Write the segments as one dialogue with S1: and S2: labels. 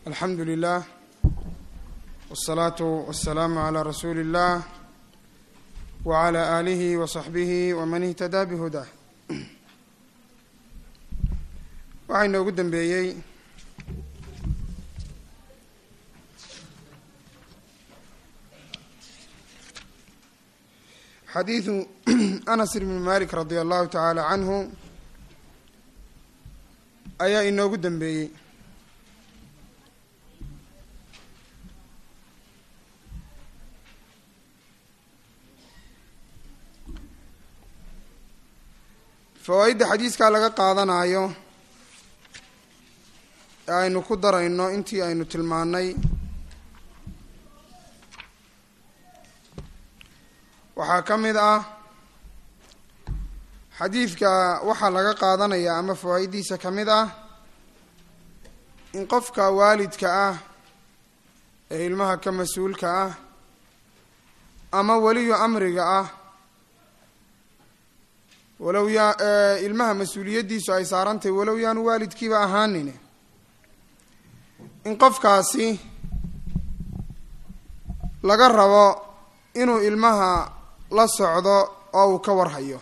S1: alxamdu lilah wالsalaatu wasalaamu calaa rasuuli اllah wcala aalihi wasaxbihi waman ihtadaa bihudah waxaa inoogu dambeeyey xadiidu anas ibni malik radi allahu tacaala canhu ayaa inoogu dambeeyey fawaa-idda xadiiskaa laga qaadanayo ee aynu ku darayno intii aynu tilmaannay waxaa ka mid ah xadiidka waxaa laga qaadanaya ama fawaa-iddiisa ka mid ah in qofka waalidka ah ee ilmaha ka mas-uulka ah ama weliyu amriga ah walow yaa ilmaha mas-uuliyaddiisu ay saarantahay walow yaanu waalidkiiba ahaanine in qofkaasi laga rabo inuu ilmaha la socdo oo uu ka warhayo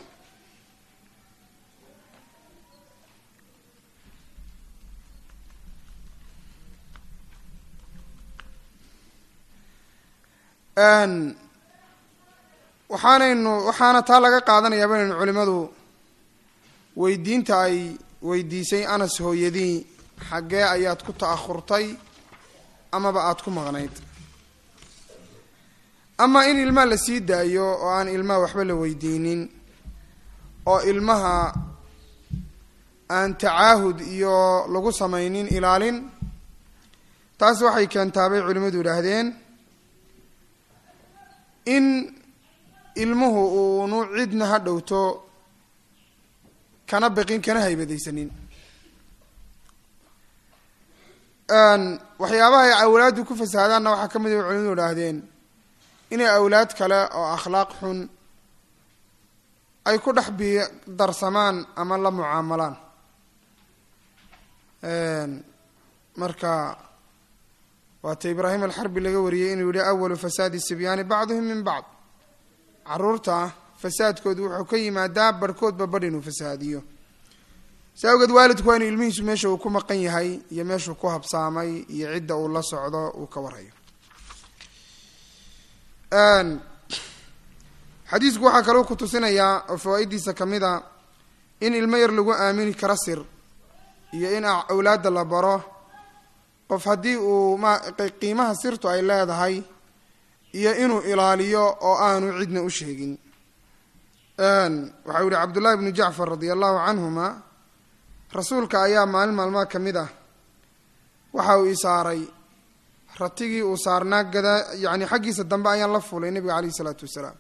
S1: waxaanaynu waxaana taa laga qaadanayaa baynaynu culimadu weydiinta ay weydiisay anas hooyadii xaggee ayaad ku ta'ahurtay amaba aada ku maqnayd ama in ilmaha la sii daayo oo aan ilmaha waxba la weydiinin oo ilmaha aan tacaahud iyo lagu samaynin ilaalin taas waxay keentaa bay culimmadu idhaahdeen in ilmuhu uunu cidna ha dhowto kana biqin kana haybadaysanin waxyaabaha ay awlaaddu ku fasahaadaanna waxaa ka mid a culimadu idhaahdeen inay awlaad kale oo akhlaaq xun ay ku dhex bi darsamaan ama la mucaamalaan marka waata ibraahim alxarbi laga wariyey inuu yihi awalu fasaadi sibyaani bacduhum min bacd caruurta fasaadkoodu wuxuu ka yimaadaa barhkoodba badh inuu fasahaadiyo si awgeed waalidku waa inuu ilmihiisu meesha uu ku maqan yahay iyo meeshuu ku habsaamay iyo cidda uu la socdo uu ka warhayo xadiisku waxaa kaloo ku tusinayaa oo fawaa-iddiisa ka mid a in ilmo yar lagu aamini karo sir iyo in awlaadda la baro qof haddii uu ma qiimaha sirtu ay leedahay iyo inuu ilaaliyo oo aanu cidna u sheegin waxau yihi cabdullahi bnu jacfar radia allahu canhuma rasuulka ayaa maalin maalmaha ka mid ah waxa uu isaaray ratigii uu saarnaa gadaa yani xaggiisa dambe ayaan la fulay nabiga caleyh isalaatu wasalaam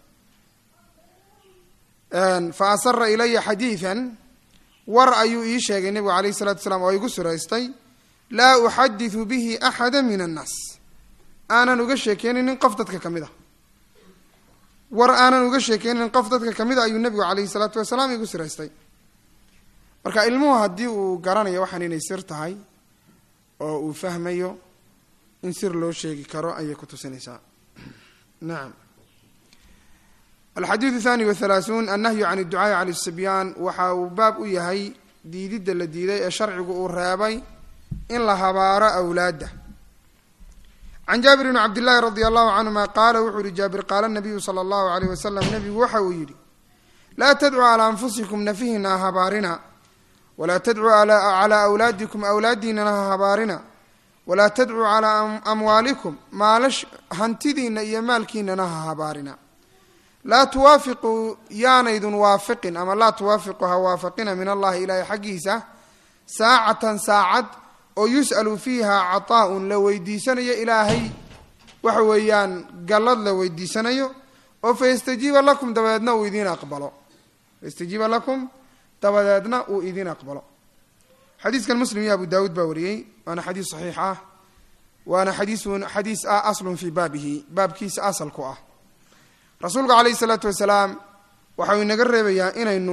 S1: fa asara ilaya xadiidan war ayuu ii sheegay nabigu caleyh isalatu wasalaam oo igu suraystay laa uxadidu bihi axada min annaas aanan uga sheekeynaynin qof dadka ka mid a war aanan uga sheekeynaynin qof dadka ka mid a ayuu nabigu caleyhi salaatu wasalaam igu siraystay marka ilmuhu haddii uu garanayo waxaan inay sir tahay oo uu fahmayo in sir loo sheegi karo ayay ku tusinaysaa nacam alxadiidu thani wathalaathuun annahyu can idducaai cala sibyaan waxa uu baab u yahay diididda la diiday ee sharcigu uu reebay in la habaaro awlaadda can jaabir bni cabdillaahi radia allahu canhuma qaala wuxuu yihi jaabir qaala nabiyu sala allahu aleyh wasalam nabigu waxa uu yidhi laa tadcuu calaa anfusikum nafihina ha habaarina walaa tadcuu calaa awlaadikum awlaadiinana ha habaarina walaa tadcuu calaa amwaalikum maalash hantidiina iyo maalkiinana ha habaarina laa tuwaafiquu yaanaydun waafiqin ama laa tuwaafiqu ha waafaqina min allahi ilaahay xaggiisa saacatan saacad oo yus'alu fiiha cataa-un la weydiisanayo ilaahay waxa weeyaan gallad la weydiisanayo oo fayastajiiba lakum dabadeedna uu idiin aqbalo fayastajiiba lakum dabadeedna uu idiin aqbalo xadiiskan muslim iyo abu daawuud baa wariyey waana xadiis saxiix ah waana xadiisun xadiis ah aslun fii baabihi baabkiisa asalku ah rasuulku caleyhi isalaatu wasalaam waxau inaga reebayaa inaynu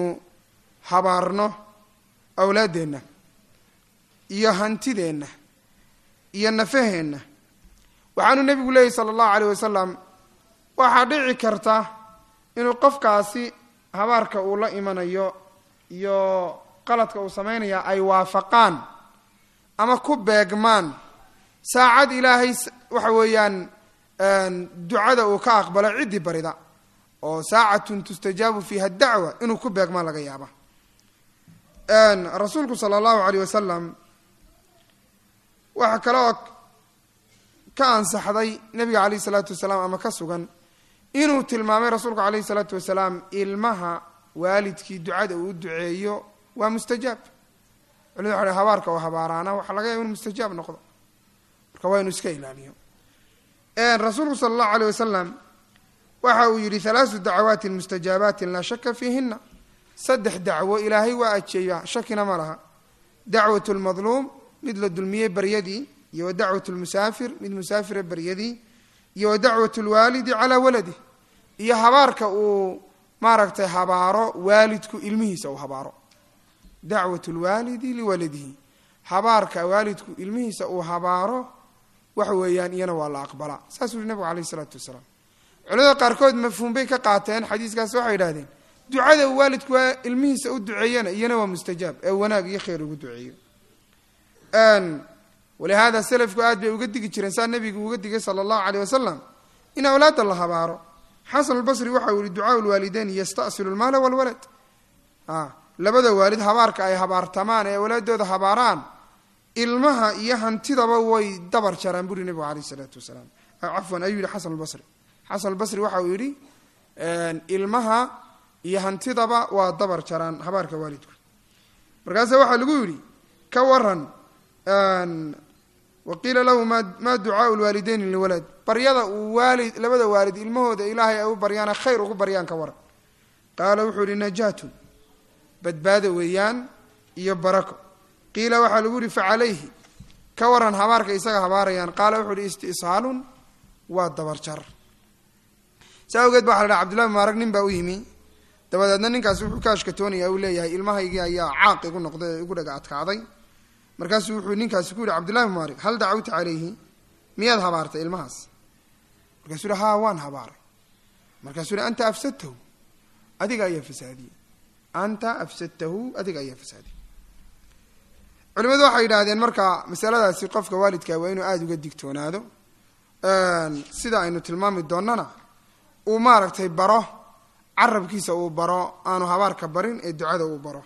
S1: habaarno awlaaddeenna iyo hantideenna iyo nafaheenna waxaanu nebigu leeyahy sala allahu aleyh wasalam waxaa dhici karta inuu qofkaasi habaarka uu la imanayo iyo qaladka uu samaynaya ay waafaqaan ama ku beegmaan saacad ilaahay waxa weeyaan ducada uu ka aqbalo ciddii barida oo saacatun tustajaabu fiiha dacwa inuu ku beegmaan laga yaaba rasuulku sala allahu aleyh wasalam waxaa kale oo ka ansaxday nebiga caleyh isalaatu wasalaam ama ka sugan inuu tilmaamay rasuulku caleyhi salaatu wasalaam ilmaha waalidkii ducada uu duceeyo waa mustajaab culimadu waxa habaarka oo habaaraana waxaa laga yaaba inu mustajaab noqdo marka waa inu iska ilaaliyo rasuulku sala allahu aleyh wasalam waxa uu yidhi halaasu dacawaatin mustajaabatin laa shaka fiihina saddex dacwo ilaahay waa ajeeya shakina ma laha dacwat lmadluum mid la dulmiyey baryadii iyo wa dacwat lmusaafir mid musaafira baryadii iyo wa dacwat lwaalidi calaa waladih iyo habaarka uu maaragtay habaaro waalidku ilmihiisa uu habaaro dacwat lwaalidi liwaladihi habaarka waalidku ilmihiisa uu habaaro waxa weeyaan iyana waa la aqbalaa saasuu yihi nabigu aleyh isalaatu wasalaam culimada qaarkood mafhuum bay ka qaateen xadiiskaas waxay yidhahdeen ducada uu waalidku waa ilmihiisa u duceeyana iyana waa mustajaab ee wanaag iyo khayr ugu duceeyo walihaada selafku aad bay uga digi jireen saa nabigu uga digay sala allahu aleyh wasalam in awlaadda la habaaro xasan albasri waxa uu yihi ducaau lwaalideyn yastasilu lmaala walwalad labada waalid habaarka ay habaartamaan ee awlaadooda habaaraan ilmaha iyo hantidaba way dabar jaraan buri nabigu aleyh isalaatu wasalaam cafwan ayuu yihi xasan albasri xasan albasri waxa uu yidhi ilmaha iyo hantidaba waa dabar jaraan habaarka waalidku markaasa waxaa lagu yidhi ka waran waqiila lahu ma ducaau lwaalideyn liwalad baryada uu waalid labada waalid ilmahooda ilaahay ay u baryaana khayr ugu baryaan ka waran qaala wuxuu yihi najaatun badbaado weeyaan iyo barako qiila waxaa lagu yihi facalayhi ka waran habaarka isaga habaarayaan qaala wuxuu yihi istisaalun waa dabarjar saa awgeed ba waxa la dhaha cbdullahi mubaarag nin baa u yimi dabadeedna ninkaasi wuxuu ka ashkatoonaya uu leeyahay ilmahaygii ayaa caaq igu noqday ee igu dhaga adkaaday markaasuu wuxuu ninkaasi ku yihi cabdullahi mubaarag hal dacawta calayhi miyaad habaartay ilmahaas markaasuu yihi haa waan habaaray markaasuu yihi anta afsadtahu adiga ayaa fasaadiyey anta afsadtahu adiga ayaa fasaadiyey culimadu waxay yidhaahdeen marka masaladaasi qofka waalidka waa inuu aada uga digtoonaado sida aynu tilmaami doonnana uu maaragtay baro carabkiisa uu baro aanu habaarka barin ee ducada uu baro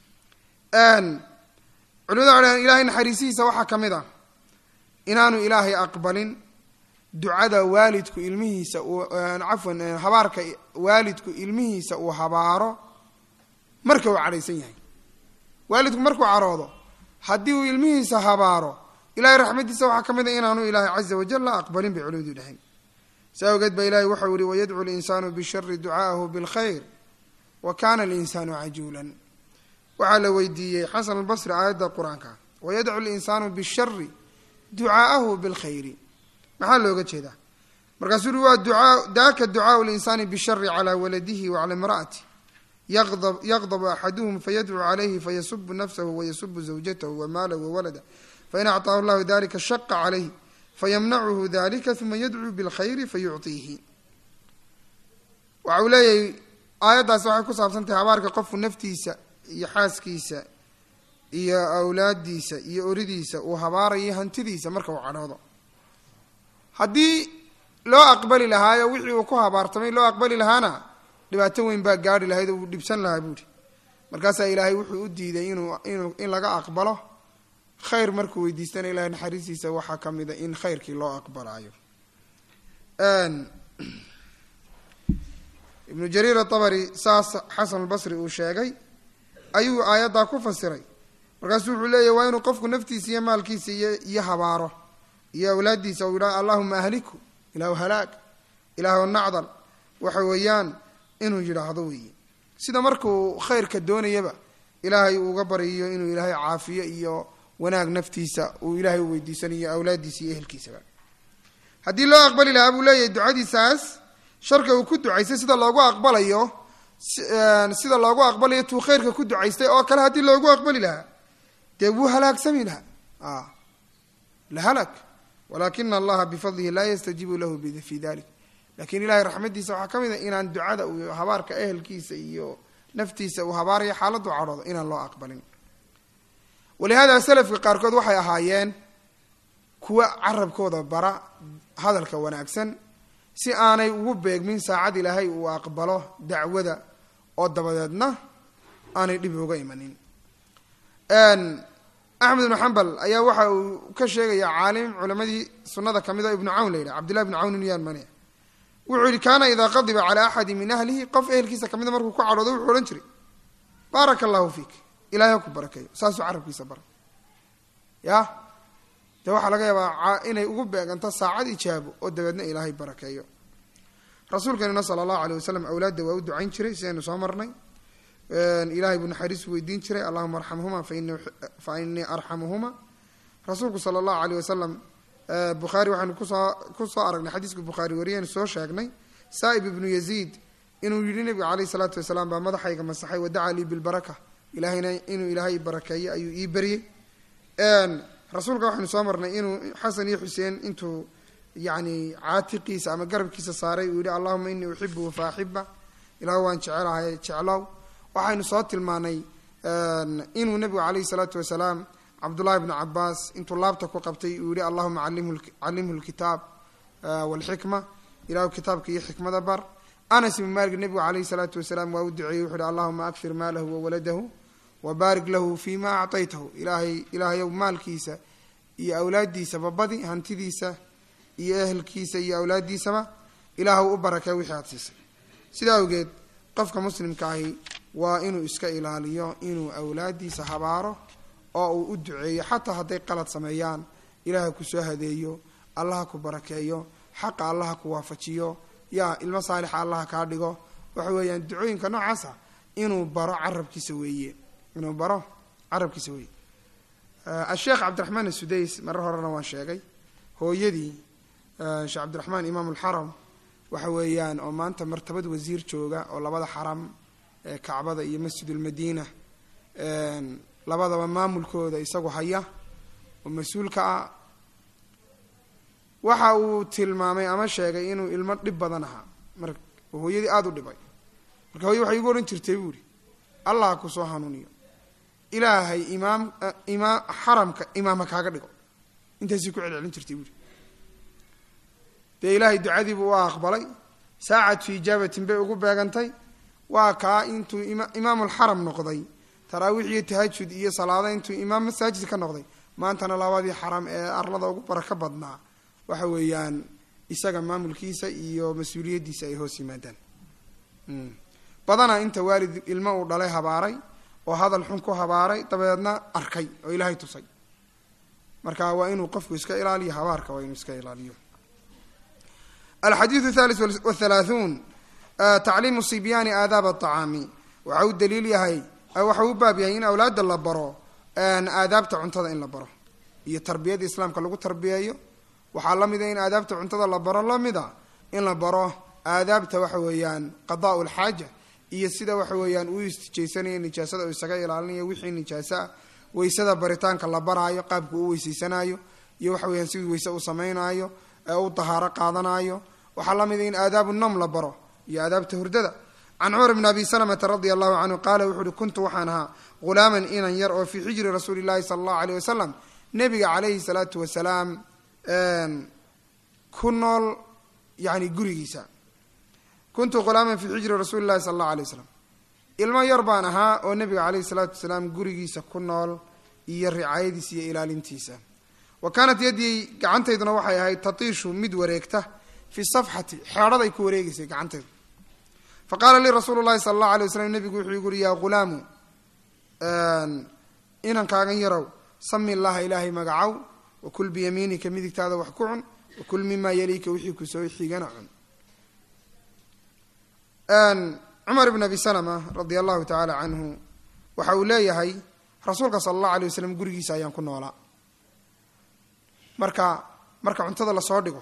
S1: culimadu waxay dhahdeen ilahay naxariisihiisa waxaa ka mid ah inaanu ilaahay aqbalin ducada waalidku ilmihiisa uu cafwan habaarka waalidku ilmihiisa uu habaaro marka uu cadhaysan yahay waalidku markuu caroodo haddii uu ilmihiisa habaaro ilahay raxmadiisa waxaa ka mid a inaanu ilaahay caza wajal la aqbalin bay culimadu dhahayn saa awgeed ba ilahay waxau yihi wayadcu linsaanu bishari ducaahu bilkhayr wa kana alinsaanu cajuulan waxaa la weydiiyey xasan albasri aayadda qur-aanka wayadcu linsaanu bishari ducaa'ahu bilkhayri maxaa looga jeedaa markaasuu ui waa duaa daaka ducaau linsaani bishari calaa waladihi wacala imra'ati yaqdabu axaduhum fayadcuu calayhi fayasubu nafsahu wayasubu zawjatahu wamaalahu wawalada fain acطaahu llahu dalika shaqa calayh fayamnacuhu dalika uma yadcuu bilkhayri fayucطiihi waxa uu leeyahay aayaddaas waxay ku saabsan tahay habaarka qofku naftiisa iyo xaaskiisa iyo awlaadiisa iyo oridiisa uu habaarayo hantidiisa marka uu cadhoodo haddii loo aqbali lahaayo wixii uu ku habaartamay loo aqbali lahaana dhibaato weyn baa gaari lahayd oo uu dhibsan lahaa buuhi markaasaa ilaahay wuxuu u diiday inuu inuu in laga aqbalo khayr markuu weydiistana ilahay naxariistiisa waxaa ka mid a in khayrkii loo aqbalaayo ibnu jariir atabari saas xasan albasri uu sheegay ayuu aayaddaa ku fasiray markaasuu wuxuu leeyahy waa inuu qofku naftiisa iyo maalkiisa iyo iyo habaaro iyo awlaaddiisa uu yidhaha allahuma ahliku ilaahu halaag ilaahu nacdal waxa weeyaan inuu yidhaahdo weeye sida markuu khayrka doonayaba ilaahay uuga baryiyo inuu ilaahay caafiyo iyo wanaag naftiisa uu ilaahay u weydiisanayo awlaaddiisa iyo ehelkiisaba haddii loo aqbali lahaa buu leeyahay ducadiisaas sharka uu ku ducaystay sida loogu aqbalayo sida loogu aqbalayo tuu khayrka ku ducaystay oo kale haddii loogu aqbali lahaa dee wuu halaagsami lahaa lahalak walakina allaha bifadlihi laa yastajiibu lahu fi dalik lakin ilahay raxmadiisa waxaa ka mid a inaan ducada uu habaarka ehelkiisa iyo naftiisa uu habaarayo xaaladdu cadhoodo inaan loo aqbalin walihada salafka qaarkood waxay ahaayeen kuwa carabkooda bara hadalka wanaagsan si aanay ugu beegmin saacad ilaahay uu aqbalo dacwada oo dabadeedna aanay dhib uga imanin axmed ibnu xambal ayaa waxa uu ka sheegaya caalim culamadii sunada kamid o ibnu cawn la yidhah cabdillahi ibnu cawn inuyaan mane wuxuu yihi kaana idaa qadiba calaa axadi min ahlihi qof ehelkiisa kamida markuu ku cadhoodo wuxuu odhan jiray baaraka allahu fiik ilahay ha ku barakeeyo saasuu carabkiisa bara ya dee waxaa laga yaabaa inay ugu beeganto saacad ijaabo oo dabeedna ilaahay barakeeyo rasuulkeenuna sala allahu aleyh wasalam awlaadda waa u ducayn jiray sidaynu soo marnay ilahay buu naxariis weydiin jiray allahuma arxamhuma fa inii arxamuhuma rasuulku sala allahu aleyh wasalam bukhaari waxaanu kusoo kusoo aragnay xadiiska bukhaari wariyaynu soo sheegnay saa'ib ibnu yaziid inuu yidhi nabiga caleyhi salaatu wasalaam baa madaxayga masaxay wadacaa lii bilbaraka ilahayna inuu ilaahay barakeeyo ayuu ii baryey rasuulka waxaynu soo marnay inuu xasan iyo xuseen intuu yani caatiqiisa ama garabkiisa saaray uu yihi allahuma inii uxibuhu fa axiba ilaah waan jecelahay jeclow waxaynu soo tilmaanay inuu nabigu caleyhi salaatu wasalaam cabdullahi bnu cabaas intuu laabta ku qabtay uu yihi allahuma calimhu lkitaab walxikma ilahu kitaabka iyo xikmada bar anas ibn malik nabigu caleyhi salaatu wasalaam waa u duceeyey wuxu uhi allahuma akfir maalahu wawaladahu wabaarik lahu fi ma actaytahu ilaahay ilaahayow maalkiisa iyo awlaaddiisa babadi hantidiisa iyo ehelkiisa iyo awlaaddiisaba ilaahw u barakee wixii aada siisay sidaa awgeed qofka muslimka ahi waa inuu iska ilaaliyo inuu awlaaddiisa habaaro oo uu u duceeyo xataa hadday qalad sameeyaan ilaaha kusoo hadeeyo allaha ku barakeeyo xaqa allaha ku waafajiyo yaa ilmo saalixa allaha kaa dhigo waxa weeyaan ducooyinka noocaasa inuu baro carabkiisa weeye inuu baro carabkiisa weeye asheekh cabdiraxmaan asudays marar horena waan sheegay hooyadii sheekh cabdiraxmaan imaam ulxaram waxa weeyaan oo maanta martabad wasiir jooga oo labada xaram ee kacbada iyo masjidulmadiina labadaba maamulkooda isagu haya oo mas-uulka ah waxa uu tilmaamay ama sheegay inuu ilmo dhib badan ahaa mar hooyadii aada u dhibay marka hooye waxay igu odhan jirtay buu ihi allah kusoo hanuuniyo ilaahay imaam imaam xaramka imaamha kaaga dhigo intaasii ku celcelin jirtay buuhi dee ilaahay ducadiibuu u aqbalay saacatu ijaabatin bay ugu beegantay waa kaa intuu imaamulxaram noqday taraawiix iyo tahajud iyo salaado intuu imaam masaajid ka noqday maantana labadii xaram ee arlada ugu barako badnaa waxa weeyaan isaga maamulkiisa iyo mas-uuliyaddiisa ay hoos yimaadaan badanaa inta waalid ilmo uu dhalay habaaray oo hadal xun ku habaaray dabeedna arkay oo ilaahay tusay marka waa inuu qofku iska ilaaliyo habaarka waa inuu iska ilaaliyo alxadiidu thalith wthalaathuun tacliimu sibyaani aadaab aطacaami waxa uu daliil yahay waxa uu baab yahay in awlaadda la baro aadaabta cuntada in la baro iyo tarbiyada islaamka lagu tarbiyeeyo waxaa la mida in aadaabta cuntada la baro lamida in la baro aadaabta waxa weeyaan qadaa lxaaja iyo sida waxa weeyaan uu istijaysanayo nijaasada uu isaga ilaalinayo wixii nijaasoa weysada baritaanka la baraayo qaabka uu weyseysanaayo iyo waxa weyaan siduu weyse u samaynayo ee u dahaaro qaadanayo waxaa la mida in aadaabu nom la baro iyo aadaabta hurdada can cumar bn abi salamata radia allahu canhu qaala wuxu uhi kuntu waxaan ahaa ghulaaman inan yar oo fii xijri rasuuli llahi sala allahu aleyh wasalam nebiga calayhi salaatu wasalaam ku nool yani gurigiisa kuntu ghulaaman fii xijri rasuuli llahi sala allahu alay wasalam ilmo yar baan ahaa oo nebiga caleyhi salaatu wasalaam gurigiisa ku nool iyo ricaayadiisa iyo ilaalintiisa wa kaanat yaddii gacantayduna waxay ahayd tatiishu mid wareegta fi safxati xeedhaday ku wareegeysay gacantaydu fa qaala lii rasuulu llahi sala allahu alay waslam nebigu wuxuu igu uhi yaa ghulaamu inankaagan yarow sami llaha ilaahay magacow wakul biyamiinika midigtaada wax ku cun wakul mimaa yaliika wixii kusoo xigana cun cumar ibn abi salama radia allahu tacaala canhu waxa uu leeyahay rasuulka sala allahu alay wasalam gurigiisa ayaan ku noolaa marka marka cuntada lasoo dhigo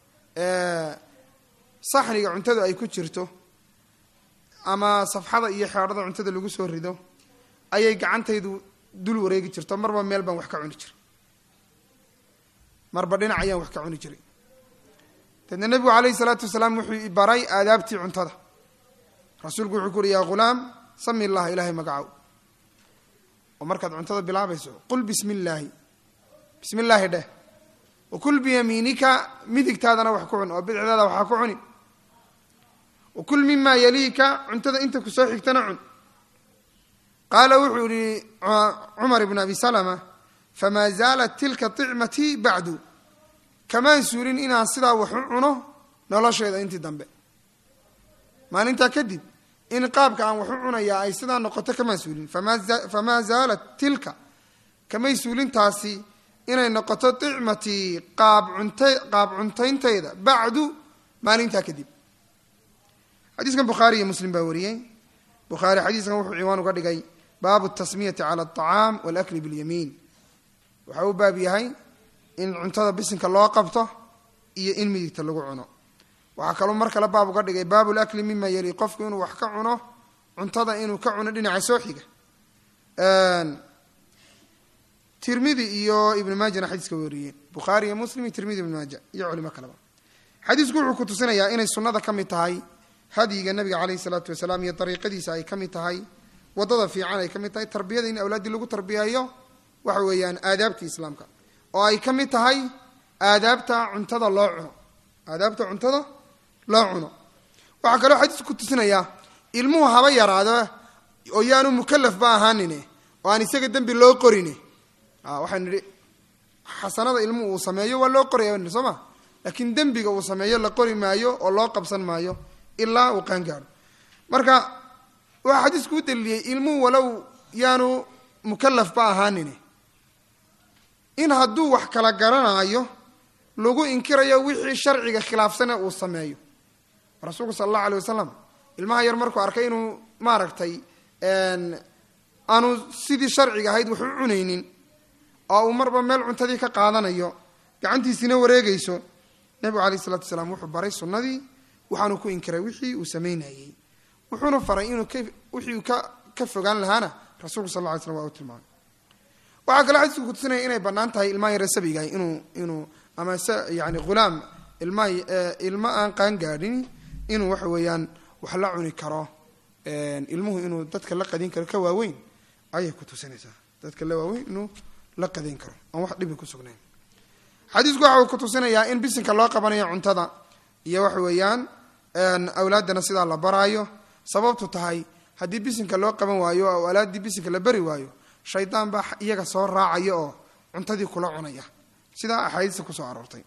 S1: saxniga cuntadu ay ku jirto ama safxada iyo xeedhada cuntada lagu soo rido ayay gacantaydu dul wareegi jirto marba meel baan wax ka cuni jira marba dhinac ayaan wax ka cuni jiray deedna nebigu calayhi salaatu wasalaam wuxuu baray aadaabtii cuntada rasuulku wuxuu ku uhi yaa ghulaam sami illaha ilaahay magacow oo markaad cuntada bilaabayso qul bismi illaahi bismi illaahi dheh wakul biyamiinika midigtaadana wax ku cun oo bidixdaada waxaa ku cuni wakul mimaa yaliika cuntada inta kusoo xigtana cun qaala wuxuu yihi cumar ibn abi salama famaa zaalat tilka icmatii bacdu kamaan suulin inaan sidaa wax u cuno nolosheeda intii dambe maalintaa kadib in qaabka aan wax u cunayaa ay sidaa noqoto kamaan suulin famaa zaalat tilka kamay suulintaasi inay noqoto icmatii qaab cunta qaab cuntayntayda bacdu maalintaa kadib xadiiskan bukhaari iyo muslim baa wariyey bukhaari xadiiskan wuxuu ciwaan uga dhigay baabu tasmiyati cala alطacaam walakli biاlyamiin waxa uu baab yahay in cuntada bisinka loo qabto iyo in midigta lagu cuno waxaa kaloo mar kale baab uga dhigay baabu lakli mima yali qofku inuu wax ka cuno cuntada inuu ka cuno dhinaca soo xiga tirmidi iyo ibn maajana xadiiska wariyeen bukhaari iyo muslim iyo tirmidi ibn maaja iyo culimo kaleba xadiisku wuxuu ku tusinayaa inay sunnada ka mid tahay hadyiga nabiga caleyhi salaatu wasalaam iyo dariiqadiisa ay ka mid tahay waddada fiican ay ka mid tahay tarbiyada in awlaaddii lagu tarbiyeeyo waxa weeyaan aadaabtii islaamka oo ay ka mid tahay aadaabta cuntada loo cuno aadaabta cuntada loo cuno waxaa kaloo xadiisku ku tusinayaa ilmuhu haba yaraado oo yaanu mukalafba ahaanine oo aan isaga dembi loo qorine waxaan nidhi xasanada ilmuhu uu sameeyo waa loo qoraya soo ma laakiin dembiga uu sameeyo la qori maayo oo loo qabsan maayo ilaa uu qaangaaro marka waxaa xadiisku u daliiliyey ilmuhu walow yaanu mukalafba ahaanine in hadduu wax kala garanaayo lagu inkirayo wixii sharciga khilaafsane uu sameeyo rasuulku sala allahu alay wasalam ilmaha yar markuu arkay inuu maaragtay aanu sidii sharciga ahayd wax u cunaynin oo uu marba meel cuntadii ka qaadanayo gacantiisina wareegayso nebigu alayh isalatu wasalaam wuxuu baray sunnadii waxaanu ku inkiray wixii uu samaynayey wuxuuna faray inuu wixii uu ka fogaan lahaana rasuulku sal lla ly slam waa u tilmaamay waxaa kaloo xadiisku kutusinaya inay bannaan tahay ilmaha yare sabigahay inuu inuu ama se yani hulaam ilma ilmo aan qaan gaadhin inuu waxa weeyaan wax la cuni karo ilmuhu inuu dadka la qadin karo ka waaweyn ayay ku tusinaysaa dadka la waaweyn inuu la qadayn karo aan wax dhibi ku sugnayn xadiisku waxa uu ku tusinayaa in bisinka loo qabanayo cuntada iyo waxa weeyaan awlaaddana sidaa la baraayo sababtu tahay haddii bisinka loo qaban waayo oo awlaaddii bisinka la bari waayo shaydaan baa iyaga soo raacaya oo cuntadii kula cunaya sidaa axaadiista kusoo aroortay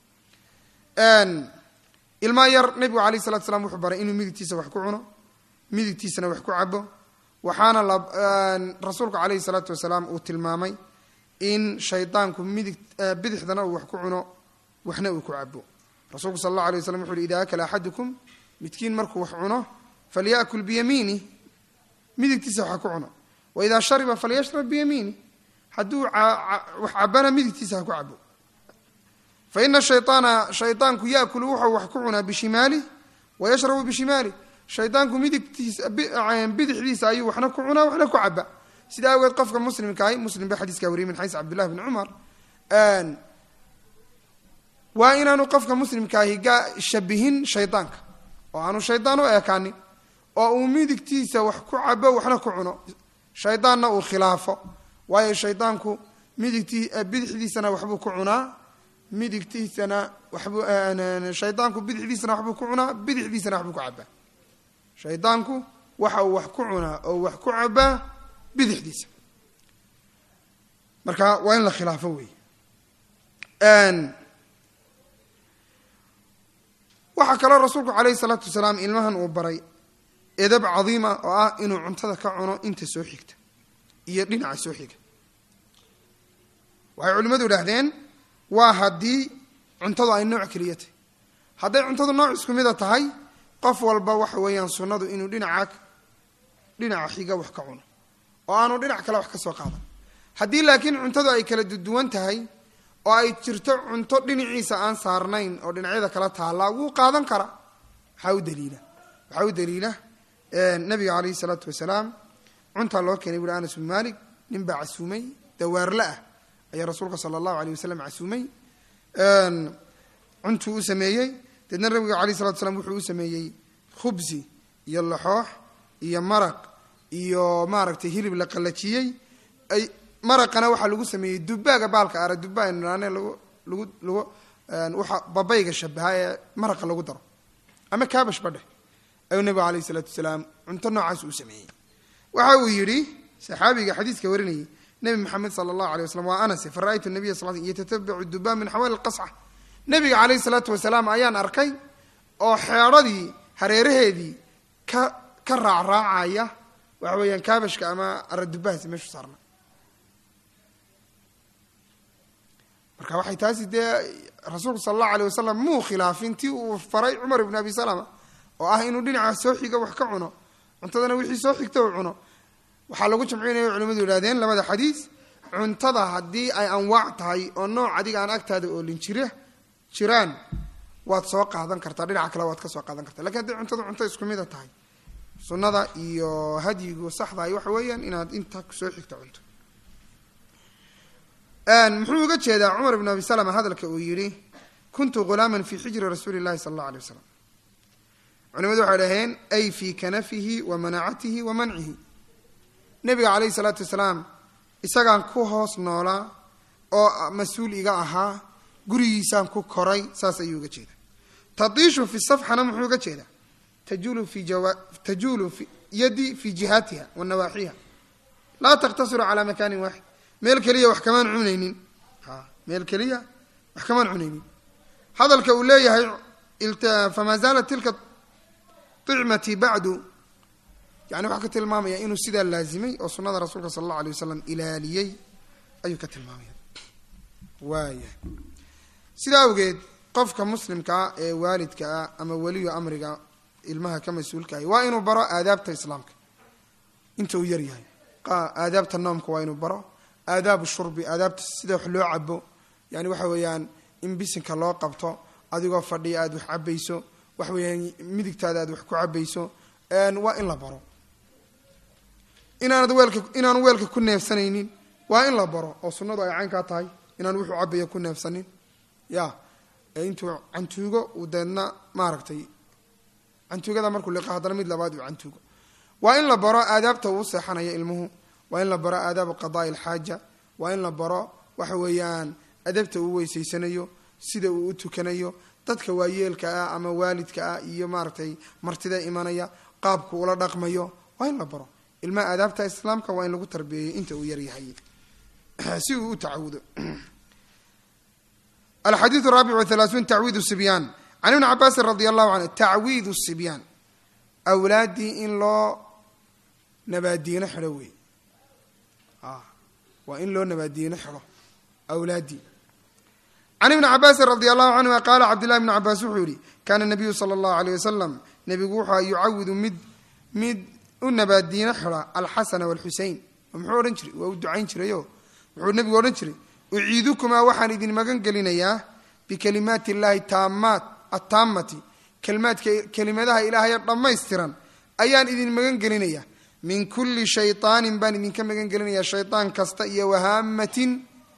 S1: ilmaa yar nebigu alayh salatu slam wuxuu baray inuu midigtiisa wax ku cuno midigtiisana wax ku cabo waxaana rasuulku calayhi salaatu wasalaam uu tilmaamay in shaydaanku midig bidixdana uu wax ku cuno waxna uu ku cabo rasuulku sal allahu alay waslam wuxu uhi ida akala axadukum midkiin markuu wax cuno falyakul biyamiinih midigtiisa waxa ku cuno waidaa shariba falyashrab biyamiinih hadduu wax cabana midigtiisa ha ku cabo fa ina shayaana shaydaanku yaakulu wuxuu wax ku cunaa bishimaalih wayashrabu bishimaalih shaydaanku midigtiisa bidixdiisa ayuu waxna ku cunaa waxna ku caba sida awgeed qofka muslimkaahi muslim ba xadiiskaa wariyay min xays cabdillahi bni cumar waa inaanu qofka muslimkaahi shabihin shaydaanka oo aanu shaydaan u eekaanin oo uu midigtiisa wax ku cabo waxna ku cuno shaydaanna uu khilaafo waayo shaydaanku midigtii bidixdiisana waxbuu ku cunaa midigtiisana waxbuu shaydaanku bidixdiisana waxbuu ku cunaa bidixdiisana waxbuu ku cabaa shaydaanku waxa uu wax ku cunaa oo wax ku cabaa bidixdiisa marka waa in la khilaafo wey waxaa kaloo rasuulku calayhi salaatu wasalaam ilmahan uu baray edab cadiima oo ah inuu cuntada ka cuno inta soo xigta iyo dhinaca soo xiga waxay culimmadu idhaahdeen waa haddii cuntadu ay nooc keliya tahy hadday cuntadu nooc isku mida tahay qof walba waxa weeyaan sunnadu inuu dhinaca dhinaca xiga wax ka cuno oo aanu dhinac kale wax ka soo qaadan haddii laakiin cuntadu ay kala duwan tahay oo ay jirto cunto dhinaciisa aan saarnayn oo dhinacyada kala taallaa wuu qaadan karaa waxaa u daliila waxaa u daliila nabiga calayhi salaatu wasalaam cuntaa loo keenay buuri anas bin malik nin baa casuumay dawaarle ah ayaa rasuulka sala allahu aleyh wasalam casuumay cuntuu u sameeyey deedna nabiga alayh salatu slam wuxuu u sameeyey khubsi iyo laxoox iyo maraq iyo maaragtay hilib la qalajiyey ay maraqana waxaa lagu sameeyey dubaaga baalka ara dubaa aynu nidhaane lagu lagu lagu waxa babayga shabaha ee maraqa lagu daro ama kaabash badheh ayuu nabigu alayh isalaatu wasalaam cunto noocaas u sameeyey waxa uu yidhi saxaabiga xadiiska warinayay nebi maxamed sala allahu alay waslam waa anase fa ra'aytu nabiya sal sl yatatabacu dubaa min xawaali lqasca nebiga calayhi salaatu wasalaam ayaan arkay oo xeedradii hareeraheedii ka ka raacraacaya waxa weeyaan kaabashka ama aradubahaasi meeshu saarna marka waxay taasi dee rasuulku sala allahu alay wasalam muu khilaafin tii uu faray cumar ibn abi salama oo ah inuu dhinaca soo xiga wax ka cuno cuntadana wixii soo xigta uu cuno waxaa lagu jamcinaya culimadu yidhahdeen labada xadiis cuntada haddii ay anwaac tahay oo nooc adiga aan agtaada oolin jira jiraan waad soo qaadan kartaa dhinaca kale waad ka soo qaadan kartaa lakin haddii cuntada cunto isku mida tahay sunnada iyo hadyigu saxdahay waxa weeyaan inaad inta soo xigta cunto muxuu uga jeedaa cumar ibn abi salama hadalka uu yidhi kuntu ghulaaman fi xijri rasuuli llahi sala allahu alay wasalam culimadu waxay dhaheen ay fii kanafihi wa manacatihi wa mancihi nebiga calayhi salaatu wasalaam isagaan ku hoos noolaa oo mas-uul iga ahaa gurigiisaan ku koray saas ayuu uga jeeda tadiishu fi safxana muxuu uga jeedaa tajulu fi jawa tajulu fi yadi fi jihaatiha wa nawaaxiha laa taqtasiru calaa makaanin waaxid meel keliya wax kamaan cunaynin a meel keliya wax kamaan cunaynin hadalka uu leeyahay famaa zaalat tilka icmati bacdu yani waxaa ka tilmaamaya inuu sidaa laazimay oo sunada rasuulka sala allahu alay wasalam ilaaliyey ayuu ka tilmaamaya waaya sidaa awgeed qofka muslimkaa ee waalidkaa ama weliyo amriga ilmaha ka mas-uulkahay waa inuu baro aadaabta islaamka inta uu yar yahay aadaabta noomka waa inuu baro aadaabu shurbi aadaabta sida wax loo cabo yani waxa weeyaan in bisinka loo qabto adigoo fadhiya aada wax cabayso waxa weeyaan midigtaada aad wax ku cabayso waa in la baro inaanad weelka inaanu weelka ku neefsanaynin waa in la baro oo sunnadu ay caynkaa tahay inaan wuxuu cabaya ku neefsanin ya intuu cantuugo uu deedna maaragtay cantuugada markuu liqa haddana mid labaad uu cantuugo waa in la baro aadaabta uu seexanayo ilmuhu waa in la baro aadaabu qadaai alxaaja waa in la baro waxa weeyaan adabta uu weysaysanayo sida uu u tukanayo dadka waayeelka ah ama waalidka ah iyo maaragtay martida imanaya qaabku ula dhaqmayo waa in la baro ilmaha aadaabta islaamka waa in lagu tarbiyeeyo inta uu yaryahay si uu u tacawudo alxadiiث الraabic وثaلaaثuun tacwiid الصibyaan can ibni cabaasin radi allahu canhu tacwiid الصibyaan awlaaddii in loo nabaadiino xidho wey waa in loo nabaadiino xidho awlaaddii can ibni cabaasin radi allahu canhuma qaala cabdillahi bni cabaas wuxuu yihi kaana nabiyu sala allahu aleyh wasalam nebigu wuxua yucawidu mid mid u nabaadiino xidha alxasana walxusein muxuu odhan jiray waa u ducayn jirayo wuxuu nebigu odhan jiray uciidukumaa waxaan idin magan gelinayaa bikalimaati illaahi taamaat attaamati kalimaadka kelimadaha ilaahayo dhammaystiran ayaan idin magan gelinayaa min kulli shayطaanin baan idinka magan gelinayaa shayطaan kasta iyo wahaamatin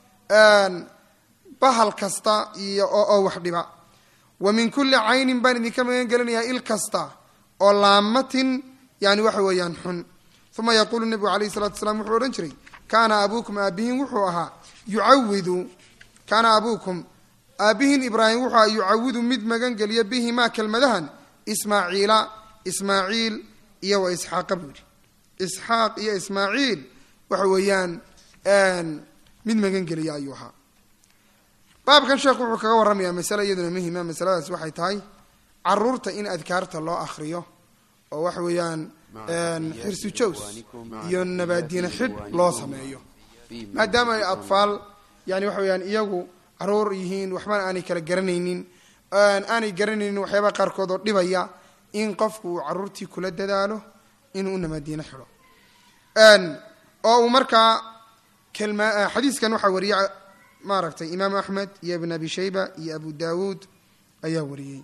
S1: bahal kasta iyo oo wax dhiba wa min kulli caynin baan idinka magan gelinayaa il kasta oo laamatin yani waxa weeyaan xun uma yaquulu nebigu alayh الsalatu wasalaam wuxuu odhan jiray kaana abuukum aabihin wuxuu ahaa yucawidu kaana abuukum aabihin ibraahim wuxuu ahaa yucawidu mid magan geliya bihimaa kelmadahan ismaaciila ismaaciil iyo wa isxaaqa buu yihi isxaaq iyo ismaaciil waxa weeyaan mid magan geliya ayuu ahaa baabkan sheekhu wuxuu kaga warramayaa masale iyaduna muhima masaladaas waxay tahay caruurta in adkaarta loo akriyo oo waxa weeyaan xirsu jows iyo nabaadiina xidh loo sameeyo maadaama ay atfaal yani waxa weyaan iyagu caruur yihiin waxbana aanay kala garanaynin aanay garanaynin waxyaabaa qaarkood oo dhibaya in qofku uu caruurtii kula dadaalo inuu nabaadiino xidho oo uu markaa kelma xadiiskan waxaa wariya maaragtay imaam axmed iyo ibn abi shayba iyo abu dawuud ayaa wariyey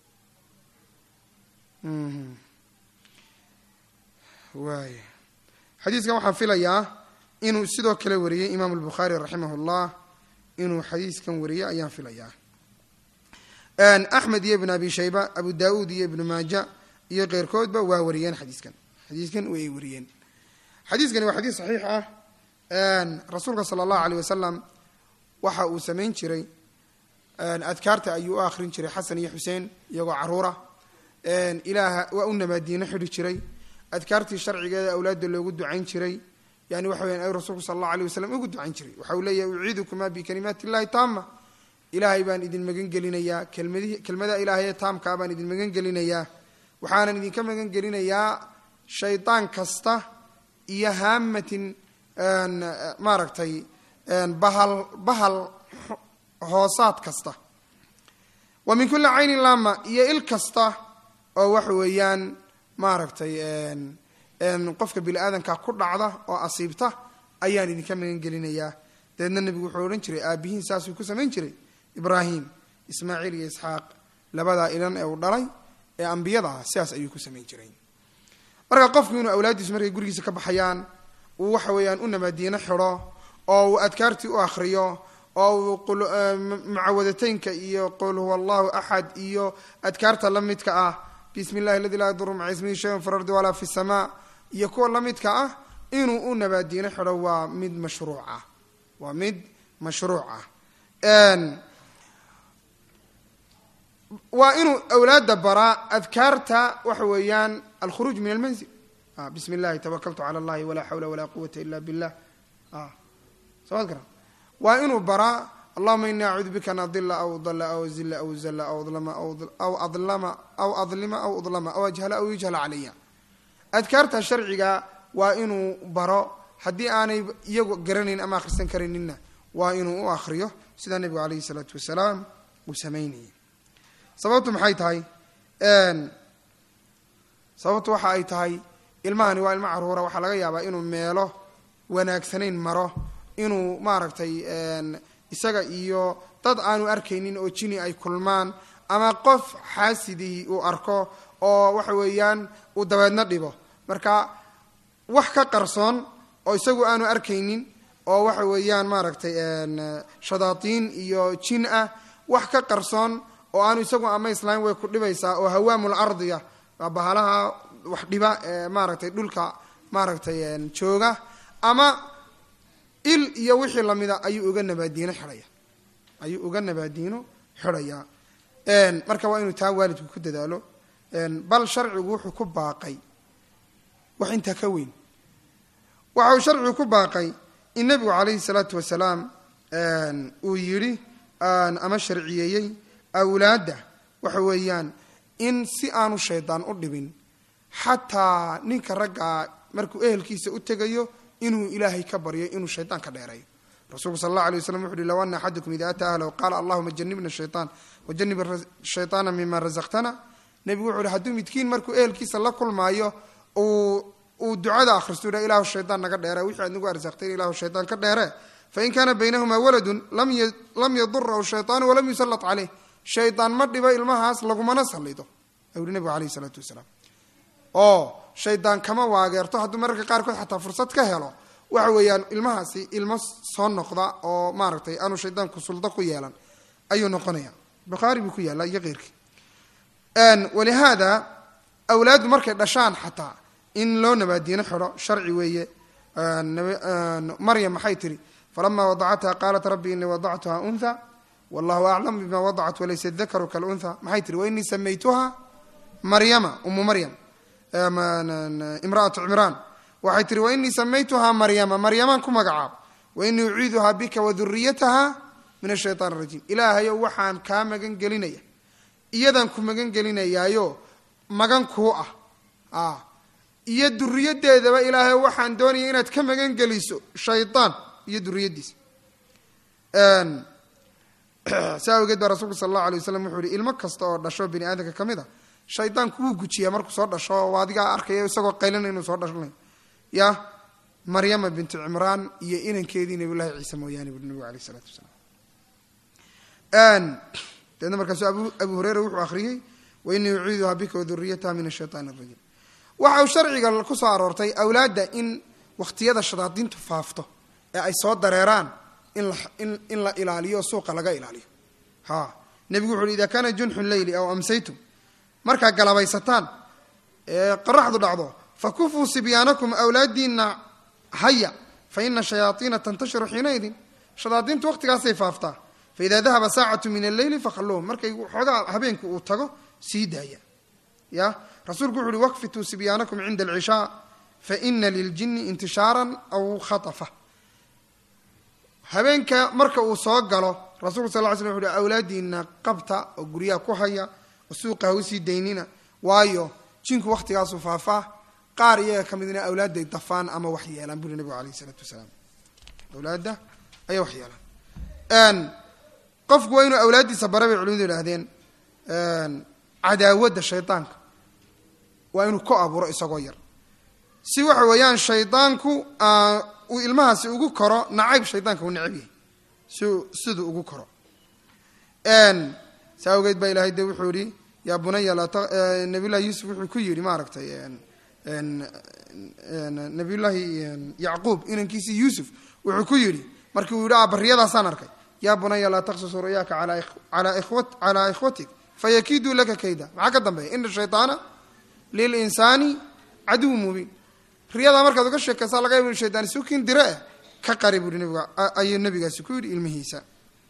S1: waaya xadiiskan waxaan filayaa inuu sidoo kale wariyey imaamu albukhaari raximah llah inuu xadiiskan wariyey ayaan filayaa axmed iyo ibn abi shayba abu daauud iyo ibnu maaja iyo keyrkoodba waa wariyeen xadiiskan xadiiskan way wariyeen xadiiskani waa xadiis saxiix ah rasuulka sala allahu aleyh wasalam waxa uu samayn jiray adkaarta ayuu u akhrin jiray xasan iyo xuseen iyagoo caruura ilaaha waa u namaadiino xidhi jiray adkaartii sharcigeeda awlaadda loogu ducayn jiray yani waxa weyan ay rasuulku sala allahu aleyh wasalam ugu ducayn jiray waxa uu leeyahay uciidukumaa bikalimaati illahi taama ilaahay baan idin magan gelinayaa kelmadihi kelmada ilaahay taamkaa baan idin magan gelinayaa waxaanan idinka magan gelinayaa shaydaan kasta iyo haamatin maaragtay bahal bahal hoosaad kasta wa min kulli caynin laama iyo il kasta oo waxa weeyaan maaragtay qofka bini aadanka ku dhacda oo asiibta ayaan idinka magan gelinayaa dabeedna nebigu wuxuu odhan jiray aabihiin saasuu ku samayn jiray ibraahim ismaaciil iyo isxaaq labadaa ilan ee uu dhalay ee ambiyada ah sidaas ayuu ku samayn jiray marka qofku inuu awlaaddiisu markay gurigiisa ka baxayaan uu waxa weeyaan u namaadiino xidho oo uu adkaartii u akhriyo oo uu mucawadataynka iyo qul huwa allahu axad iyo adkaarta la midka ah bismi illahi aladi laa yaduru maca ismihi shayun fi lardi walaa fi samaa iyo kuwa la midka ah inuu u nabaadiino xidho waa mid mashruuc ah waa mid mashruuc ah waa inuu awlaadda baraa adkaarta waxa weeyaan alkhuruuj min almanzil bismi illahi tawakaltu cala allahi walaa xawla walaa quwata ila billah somaad garan waa inuu baraa allahuma ini acuudu bika an adila aw dala aw zila aw zala aw adlama aw adlama aw adlima aw udlama aw ajhala aw yujhala calaya adkaarta sharciga waa inuu baro haddii aanay iyagu garanayn ama akhrisan karaninna waa inuu u akhriyo sidaa nebigu alayhi salaatu wasalaam uu samaynayay sababtu maxay tahay sababtu waxa ay tahay ilmahani waa ilmo caruura waxaa laga yaabaa inuu meelo wanaagsanayn maro inuu maaragtay isaga iyo dad aanu arkaynin oo jini ay kulmaan ama qof xaasidii uu arko oo waxa weeyaan uu dabeedna dhibo marka wax ka qarsoon oo isagu aanu arkaynin oo waxa weeyaan maaragtay shadaatiin iyo jin ah wax ka qarsoon oo aanu isagu ama islaam way ku dhibaysaa oo hawaamul ardiya waa bahalaha wax dhiba ee maaragtay dhulka maaragtay jooga ama il iyo wixii lamida ayuu uga nabaadiino xidhaya ayuu uga nabaadiino xidhayaa marka waa inuu taa waalidku ku dadaalo bal sharcigu wuxuu ku baaqay wax intaa ka weyn waxa uu sharcigu ku baaqay in nebigu calayhi salaatu wasalaam uu yidhi ama sharciyeeyey awlaadda waxa weeyaan in si aanu shaydaan u dhibin xataa ninka raggaa markuu ehelkiisa u tegayo inuu ilaahay ka baryo inuu shaydaan ka dheereeyo rasuulku sal allah alay waslam wuxu uhi low ana axadakum ida ataa ahlahu qaala allahuma janibna shaytaan wajanib shaytaana mima razaqtana nebigu wuxu uhi hadduu midkiin markuu ehelkiisa la kulmaayo uu uu ducada akhristo udha ilahu shaydaan naga dheere wixii aad nagu arsaqtay ilahu shaydaan ka dheere fain kaana baynahumaa waladun lam yadurahu shaytaanu walam yusallat caleyh shaydaan ma dhibo ilmahaas lagumana sallido ayuu uhi nebigu alayhi isalaatu wasalaam oo shaydaan kama waageerto hadduu mararka qaarkood xataa fursad ka helo waxa weeyaan ilmahaasi ilmo soo noqda oo maaragtay aanu shaydaanku suldo ku yeelan ayuu noqonaya bukhaari buu ku yaalla iyo keyrkii walihaada awlaaddu markay dhashaan xataa in loo nabaadiino xidho sharci weeye maryam maxay tihi falama wadacatha qaalat rabbi inii wadactuha unha wallahu aclam bima wadacat walaysa dakaru kalunha maxay tihi wainii samaytuha maryama umu maryam imraatu cimraan waxay tihi wainii samaytuhaa maryama maryamaan ku magacaab wainii uciiduhaa bika waduriyataha min ashaytaan arajiim ilaahayow waxaan kaa magan gelinaya iyadan ku magan gelinayaayo magan kuu ah iyo duriyadeedaba ilaahay waxaan doonaya inaad ka magan geliso shaydaan iyo duriyaddiisa saa awgeed baa rasuulku sala allahu alay waslam wuxuu yihi ilmo kasta oo dhasho bini aadamka ka mid a shaydaanku wuu gujiyaa markuu soo dhasho oo adigaa arkaya isagoo qaylana inuu soo dhashnay ya maryama bintu cimraan iyo inankeedii nabiyullahi ciise mooyaane bui nabigu alayh isalaatu wasalaam deedna markaasu abu hureyra wuxuu akhriyey wainii uciiduhaa bika waduriyataha min ashaytaan arajiim waxa uu sharciga ku soo aroortay awlaadda in wakhtiyada shadaadiintu faafto ee ay soo dareeraan in la in in la ilaaliyo oo suuqa laga ilaaliyo ha nebigu wuxu uhi ida kaana junxu leyli aw amsaytum markaa galabaysataan ee qoraxdu dhacdo fakufuu sibyaanakum awlaadiina haya fa ina shayaaiina tantashiru xiinaidin shadaadiintu waqtigaasay faaftaa faida dahaba saacatu min alleyli fakhalluuhum markay xoogaa habeenku uu tago sii daaya ya rasuulku wuxu uhi wakfituu sibyaanakum cinda alcishaa faina liljini intishaaran aw khatafa habeenka marka uu soo galo rasulku sal ly slam wuxu uhi awlaadiina qabta oo guryaha ku haya oo suuqa ha usii daynina waayo jinku waktigaasuu faafaa qaar iyaga ka midna awlaadday dafaan ama wax yeelaan buri nabigu alayh isalaatu wasalaam awlaadda ayay wax yeelaan qofku waa inuu awlaaddiisa bara bay culimadu idhaahdeen cadaawadda shaydaanka waa inuu ku abuuro isagoo yar si waxa weeyaan shaydaanku uu ilmahaasi ugu koro nacayb shaydaanka uu necab yahay si siduu ugu koro saa awgeed baa ilahay de wuxuu yihi yaa bunaya nabiyullahi yuusuf wuxuu ku yidhi maaragtay nabiyullaahi yacquub inankiisii yuusuf wuxuu ku yidhi markii uu yidhi a bariyadaasaan arkay yaa bunaya laa taqsus ru'yaaka calaa ikhwatik fayakiiduu laka kayda maxaa ka dambeeya ina shayطaana lilinsaani caduw mubiin riyadaa markaad uga sheekaysaa laga yaba shaytaan sukin dire eh ka qari buuhi nabiga ayuu nabigaasi ku yidhi ilmihiisa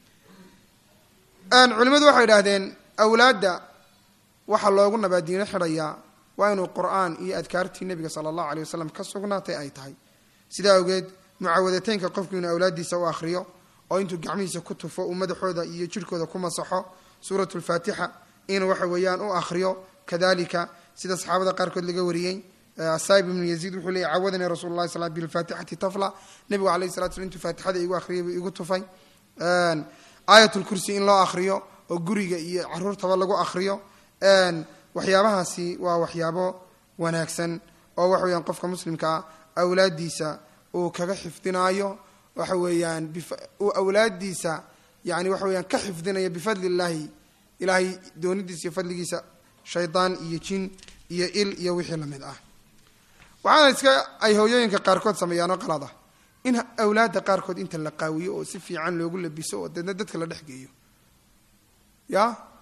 S1: culimadu waxay idhaahdeen awlaadda waxaa loogu nabaadiino xidhayaa waa inuu qur'aan iyo adkaartii nebiga sala allahu alay wasalam ka sugnaatay ay tahay sidaa awgeed mucaawadateynka qofku inuu awlaaddiisa u akhriyo oo intuu gacmihiisa ku tufo uu madaxooda iyo jirhkooda ku masaxo suurat lfaatixa inuu waxa weeyaan u akhriyo kadalika sida saxaabada qaarkood laga wariyey asaib ibnu yaziid wuxuu leeyay cawadanii rasul lahi sal bilfaatixati tafla nebigu alayh salatu slam intuu faatixada igu akhriyay buu igu tufay aayatulkursi in loo akhriyo oo guriga iyo caruurtaba lagu akhriyo waxyaabahaasi waa waxyaabo wanaagsan oo waxa weyaan qofka muslimkaa awlaaddiisa uu kaga xifdinaayo waxa weeyaan uu awlaaddiisa yani waxa weyaan ka xifdinayo bifadli illaahi ilaahay doonidiisa iyo fadligiisa shaydaan iyo jin iyo il iyo wixii lamid ah waxaana iska ay hooyooyinka qaarkood sameeyaan oo qalad ah in awlaadda qaarkood inta la qaawiyo oo si fiican loogu labiso oo deedna dadka la dhex geeyo ya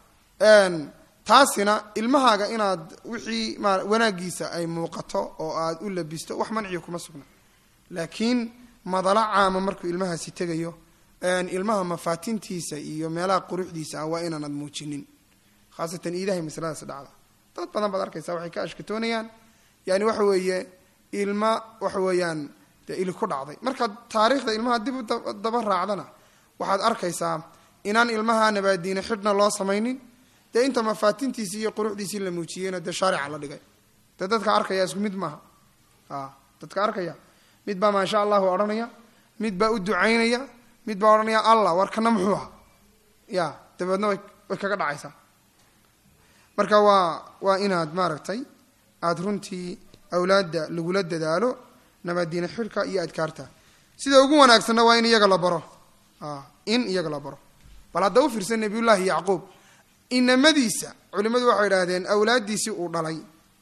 S1: taasina ilmahaaga inaad wixii ma wanaagiisa ay muuqato oo aad u labisto wax manciyo kuma sugna laakiin madalo caama markuu ilmahaasi tegayo ilmaha mafaatintiisa iyo meelaha quruxdiisa ah waa inaanad muujinin khaasatan iidahay masaladaas dhacda dad badan baad arkaysaa waxay ka ashkatoonayaan yani waxa weeye ilma waxa weeyaan dee ili ku dhacday markaad taariikhda ilmaha dib u daba raacdana waxaad arkaysaa inaan ilmaha nabaadiine xidhna loo samaynin dee inta mafaatintiisii iyo quruxdiisii la muujiyeyna dee shaarica la dhigay dee dadka arkaya isku mid maaha a dadka arkaya mid baa maasha allahu odhanaya mid baa u ducaynaya mid baa odhanaya allah war kana muxuu aha ya dabeedna way way kaga dhacaysaa marka waa waa inaad maaragtay aada runtii awlaadda lagula dadaalo nabaadiine xidhka iyo adkaarta sida ugu wanaagsanna waa in iyaga la baro in iyaga la baro bal hadda u fiirsan nabiyullaahi yacquub inamadiisa culimmadu waxay idhaahdeen awlaaddiisii uu dhalay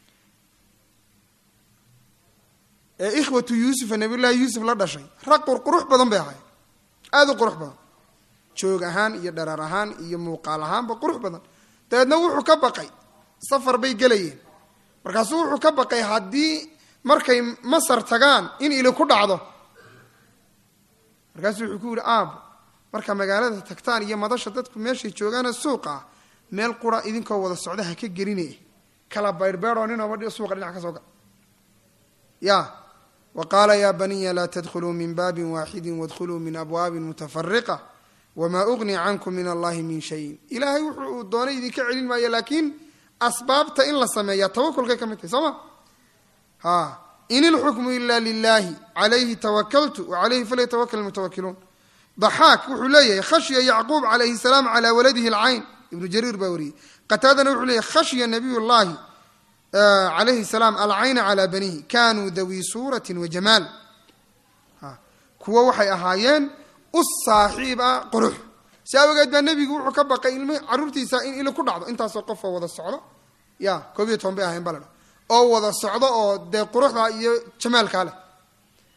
S1: ee ikhwatu yuusufa nabiyullaahi yuusuf la dhashay rag qurqurux badan bay ahay aada u qurux badan joog ahaan iyo dharar ahaan iyo muuqaal ahaanba qurux badan dabeedna wuxuu ka baqay safar bay gelayeen markaasuu wuxuu ka baqay haddii markay masar tagaan in ili ku dhacdo markaasuu wuxuu ku yihi aabo markaa magaalada tagtaan iyo madasha dadku meeshay joogaana suuqa ah meel qura idinkoo wada socda ha ka gelinay kala bayrbeeroo ninooba suuqa dhinac ka soo gal ya wa qaala yaa baniya laa tadkhuluu min baabin waaxidin wadkhuluu min abwaabin mutafariqa wamaa ugni cankum min allahi min shayin ilaahay wuxuu uu doonay idinka celin maayo laakiin asbaabta in la sameeyaa tawakulkay ka mid tahay soo ma ha in ilxukmu ila lilahi calayhi tawakaltu wacalayhi falyatawakal mutawakiluun daxaak wuxuu leeyahay khashya yacquub calayhi salaam calaa waladihi alcayn ibnu jariir baa wariyey qataadana wuxuu leeyahy khashya nabiy llahi calayhi salaam alcayna calaa banihi kanuu dawii suuratin wa jamaal kuwo waxay ahaayeen u saaxiib ah qurux si awgeed baa nebigu wuxuu ka baqay ilmi caruurtiisa in ili ku dhacdo intaasoo qofoo wada socdo ya koob iyo toban bay ahayn baladha oo wada socdo oo dee quruxda iyo jamaalkaa leh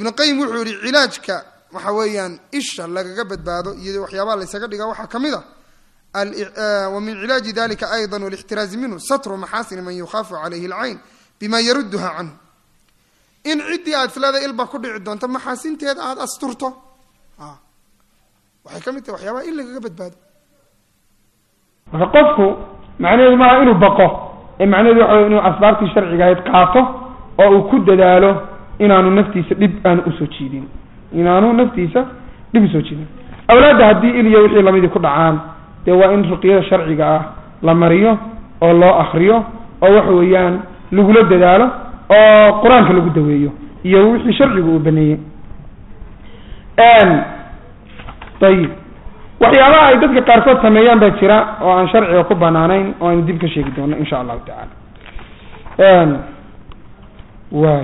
S1: ibnu qayim wuxuu yihi cilaajka waxa weeyaan isha lagaga badbaado iyo waxyaabaha laysaga dhiga waxaa ka mid a wa min cilaaji dalika ayضa walاxtiraazi minhu satru maxaasini man yukhaafu calayhi اlcayn bima yaruduha canhu in ciddii aad islada ilba ku dhici doonto maxaasinteeda aada asturto waxay ka mid tahay waxyaabaha in lagaga badbaado
S2: marka qofku macnaheedu maaha inuu baqo ee macnaheedu waxa wey inuu asbaabtii sharciga ahayd qaato oo uu ku dadaalo inaanu naftiisa dhib aanu usoo jiidin inaanu naftiisa dhib usoo jiidin awlaadda haddii il iyo wixii lamidii ku dhacaan dee waa in ruqyada sharciga ah la mariyo oo loo akriyo oo waxa weeyaan lagula dadaalo oo qur-aanka lagu daweeyo iyo wixii sharcigu uu baneeyey ayib waxyaabaha ay dadka qaarkood sameeyaan baa jira oo aan sharciga ku banaanayn oo aynu dib ka sheegi doono insha allahu tacala waay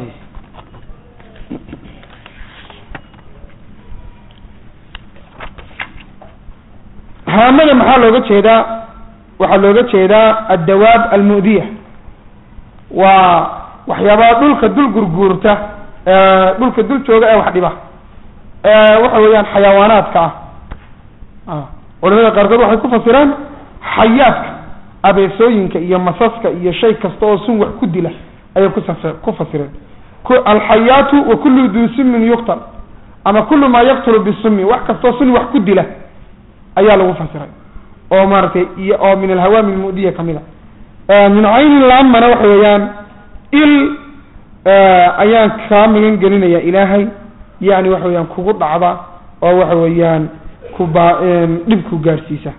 S2: haamada maxaa looga jeedaa waxaa looga jeedaa addawaab almu'diya waa waxyaabaha dhulka dul gurguurta dhulka dul jooga ee wax dhiba waxa weeyaan xayawaanaadka ah culamada qaarkood waxay ku fasiraan xayaadka abeesooyinka iyo masaska iyo shay kasta oo sun wax ku dila ayay kusaf ku fasireen alxayaatu wa kullu duu sumin yuqtal ama kullu maa yaqtulu bisumi wax kastoo sun wax ku dila ayaa lagu fasiray oo maaragtay iyo oo min alhawaami lmu'diya kamid a min caynin laamana waxa weeyaan il ayaan kaa magan gelinaya ilaahay yani waxa weeyaan kugu dhacda oo waxa weeyaan kuba dhib ku gaadhsiisa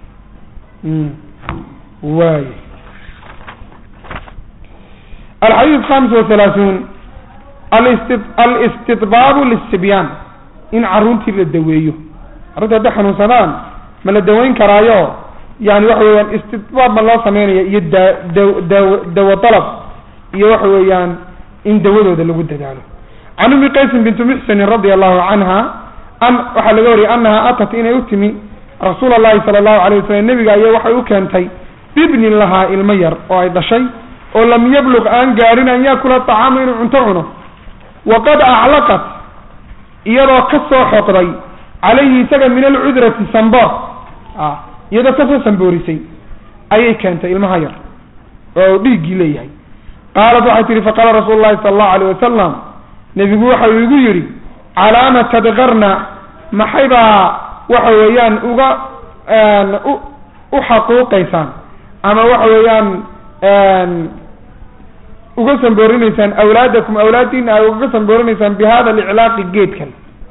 S2: waay alxadiid khamis wa halaaثuun alisti alistidbaabu lisibyaan in carruurtii la daweeyo carruurta hadday xanuunsadaan ma la daweyn karaayo yani waxa weeyaan istidbaab ma loo sameynaya iyo da da daw dawo dalab iyo waxa weeyaan in dawadooda lagu dadaalo can umi qaysin bintu muxsinin radia allahu canha an waxaa laga wariyay anaha atat inay u timi rasuul allahi sala allahu alay wasalam nebiga aya waxay u keentay bibnin lahaa ilmo yar oo ay dhashay oo lam yabluq aan gaarin an yaakula tacaama inuu cunto cuno waqad aclaqat iyadoo ka soo xoqday calayhi isaga min alcudrati samboor a iyadoo kasoo samboorisay ayay keentay ilmaha yar oo dhiiggii leeyahay qaalat waxay tihi faqaala rasuulu llahi sala allahu alayh wasalam nebigu waxa uu igu yidhi calaama tadkarna maxay baa waxa weeyaan uga u u xaquuqaysaan ama waxa weeyaan uga samboorinaysaan awlaadakum awlaadiina ay uga samboorinaysaan bi hada aliclaaqi geedkan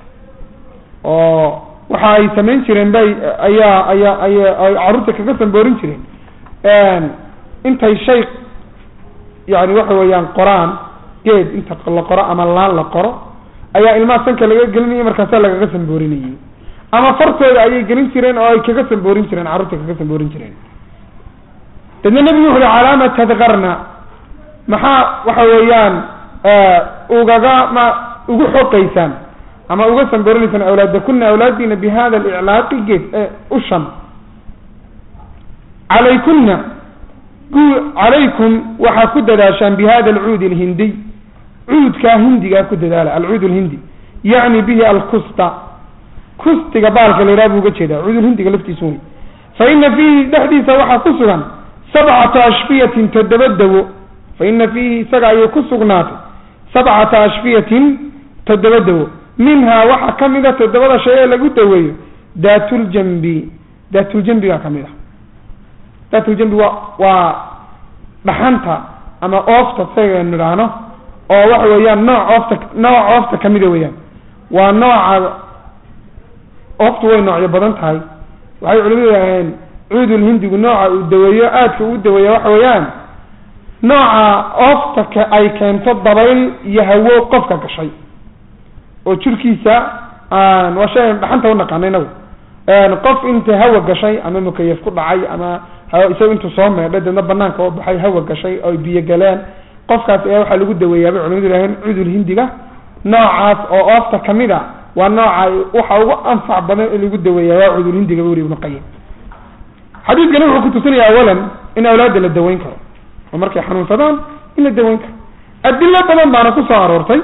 S2: oo waxa ay samayn jireen bay ayaa ayaa aya ay carruurta kaga samboorin jireen intay shay yani waxa weeyaan qoraan geed inta la qoro ama laan la qoro ayaa ilmaha sanka laga gelinaya markaasa lagaga samboorinayay ama fartooda ayay gelin jireen oo ay kaga samboorin jireen carruurta kaga samboorin jireen dadna nebigu wuxu uhi calaama tadkarna maxaa waxa weeyaan ugaga ma ugu xoqaysaan ama uga samboorinaysaan awlaadakuna awlaadiina bi hada aliclaaqi geed ushan calaykuna calaykum waxaa ku dadaashaan bi hada alcuudi alhindiy cuudkaa hindigaa ku dadaala alcuud alhindi yacni bihi alkusta kustiga baalka la yidhaha buu uga jeedaa cuudulhindiga laftiisu wey fa ina fiihi dhexdiisa waxaa ku sugan sabcata ashfiyatin toddoba dawo fa ina fiihi isaga ayay ku sugnaatay sabcata ashfiyatin toddoba dawo minhaa waxaa ka mid a toddobada shay ee lagu daweeyo daatuljambi daatuljambigaa ka mid a daatuljambi waa waa dhaxanta ama oofta sayga nidhaahno oo waxa weeyaan nooc oofta nooc oofta kamida weeyaan waa nooca ooftu way noocyo badan tahay waxay culimadu yidhaaheen cuudul hindigu nooca uu daweeyo aadka uu daweeya waxa weeyaan nooca oofta ka ay keento dabayl iyo hawo qofka gashay oo jirkiisa aan waa shay dhaxanta unaqaana inagu qof inta hawa gashay ama mukayaf ku dhacay ama isaga intuu soo meedhay deedna banaanka oo baxay hawa gashay oo biyo galeen qofkaas ayaa waxaa lagu daweeyaa bay culimadu yidhaheen cudul hindiga noocaas oo oofta kamid a waa nooca waxa ugu anfac badan in lagu daweeya waa cudul hindiga buri ibnu qayim xadiidkani wuxuu kutusinaya awalan in awlaadda la daweyn karo oo markay xanuunsadaan in la daweyn karo adilo badan baana kusoo aroortay